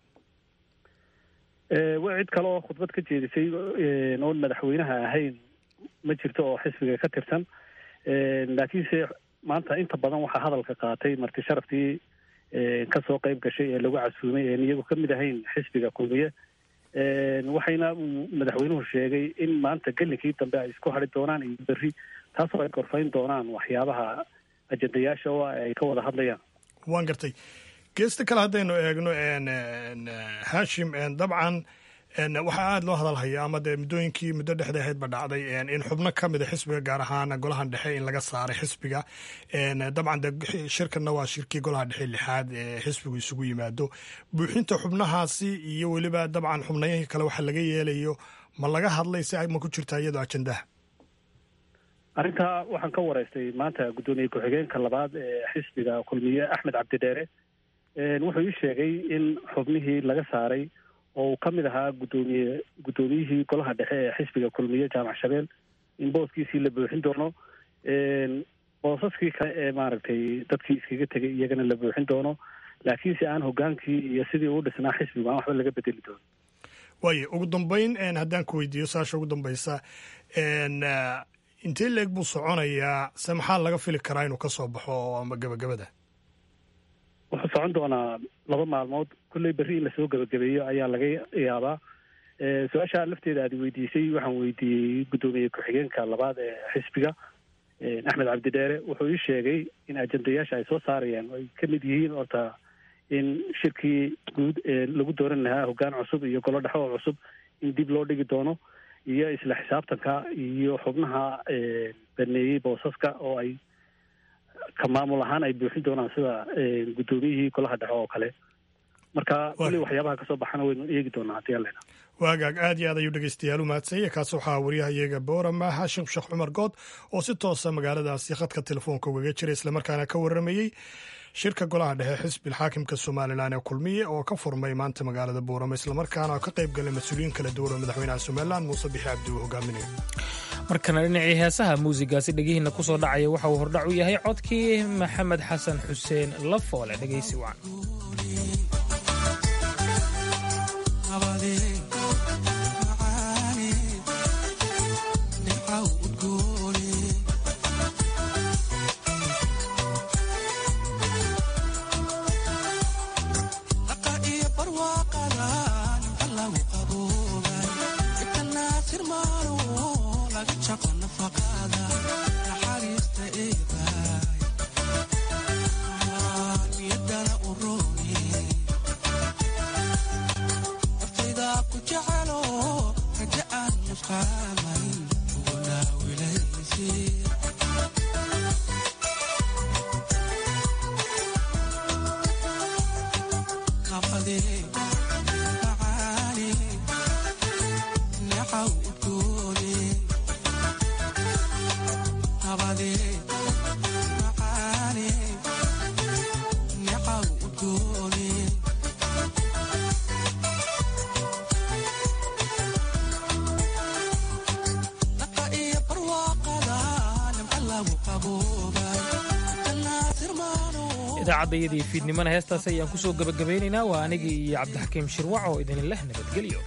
wa cid kale oo khudbad ka jeedisay oon madaxweynaha ahayn ma jirto oo xisbiga ka tirsan laakiinse maanta inta badan waxaa hadalka qaatay marti sharaftii kasoo qayb gashay ee lagu casuumay een iyagu ka mid ahayn xisbiga kulmiye waxayna madaxweynuhu sheegay in maanta gelinkii dambe ay isku hadri doonaan iyo berri taasoo ay gorfayn doonaan waxyaabaha ajendayaasha oo ay ka wada hadlayaan waan gartay geesta kale haddaynu eegno hashim dabcan waxaa aada loo hadalhaya ama dee muddooyinkii muddo dhexda ahaydba dhacday in xubno ka mida xisbiga gaar ahaan golahan dhexe in laga saaray xisbiga dabcan de shirkanna waa shirkii golaha dhexe lixaad ee xisbigu isugu yimaado buuxinta xubnahaasi iyo weliba dabcan xubnayihii kale waxa laga yeelayo ma laga hadlay si ma ku jirta iyadoo ajendaha arrintaa waxaan ka wareystay maanta guddoomiye ku-xigeenka labaad ee xisbiga kulmiye axmed cabdidheere wuxuu ii sheegay in xubnihii laga saaray oo uu ka mid ahaa guddoomiye guddoomiyihii golaha dhexe ee xisbiga kulmiye jaamac shabeel in booskiisii la buuxin doono boosaskii kale ee maaragtay dadkii iskaga tegay iyagana la buuxin doono laakiinse aan hogaankii iyo sidii uu dhisnaa xisbigu aan waxba laga bedeli doono waayo ugu dambeyn haddaan ku weydiiyo saasha ugu dambaysa intee leeg buu soconayaa se maxaa laga fili karaa inuu ka soo baxo ama gabagabada wuxuu socon doonaa laba maalmood kolley berri in lasoo gebagabeeyo ayaa laga yaabaa su-aasha lafteeda aad weydiisay waxaan weydiiyey guddoomiye ku-xigeenka labaad ee xisbiga axmed cabdidheere wuxuu ii sheegay in ajendayaasha ay soo saarayaan ay ka mid yihiin horta in shirkii guud ee lagu dooran lahaa hoggaan cusub iyo golo dhexe oo cusub in dib loo dhigi doono iyo isla xisaabtanka iyo xubnaha baneeyey boosaska oo ay ka maamul ahaan ay buuxin doonaan sida guddoomiyihii golaha dhexe oo kale marka weli waxyaabaha kasoo baxana waynu eegi doonaa haddii alena waagaag aad iyo aad ayuu dhegeystayaal u mahadsanyay kaas waxaa waryahayaga boorama xashim sheekh cumar good oo si toosa magaaladaasi khadka telefoonka ugaga jira islamarkaana ka warramayey shirka golaha dhexe xisbil xaakimka somalilan ee kulmiye oo ka furmay maanta magaalada boorama islamarkaana ka qayb galay mas-uuliyiin kala duwan oo madaxweynaha somalilan muuse bixi cabdi uu hogaaminayo markana dhinacii heesaha muusigaasi dhegihiina ku soo dhacaya waxa uu hordhac u yahay codkii maxamed xasan xuseen lafoole dhegeysi wacan idaacadayadii fiidnimana heestaas ayaan ku soo gebagabaynaynaa waa anigii iyo cabdixakiim shirwac oo idin leh nabadgelyo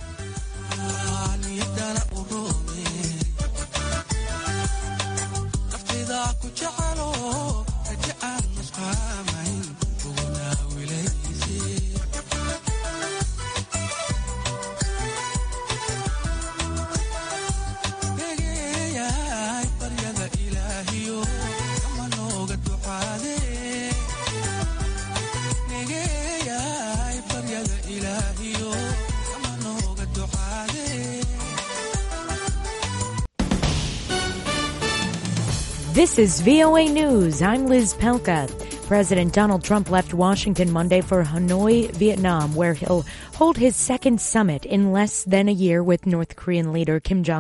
This is VOA News. I'm Liz Pelka. President Donald Trump left Washington Monday for Hanoi, Vietnam, where he'll hold his second summit in less than a year with North Korean leader Kim Jong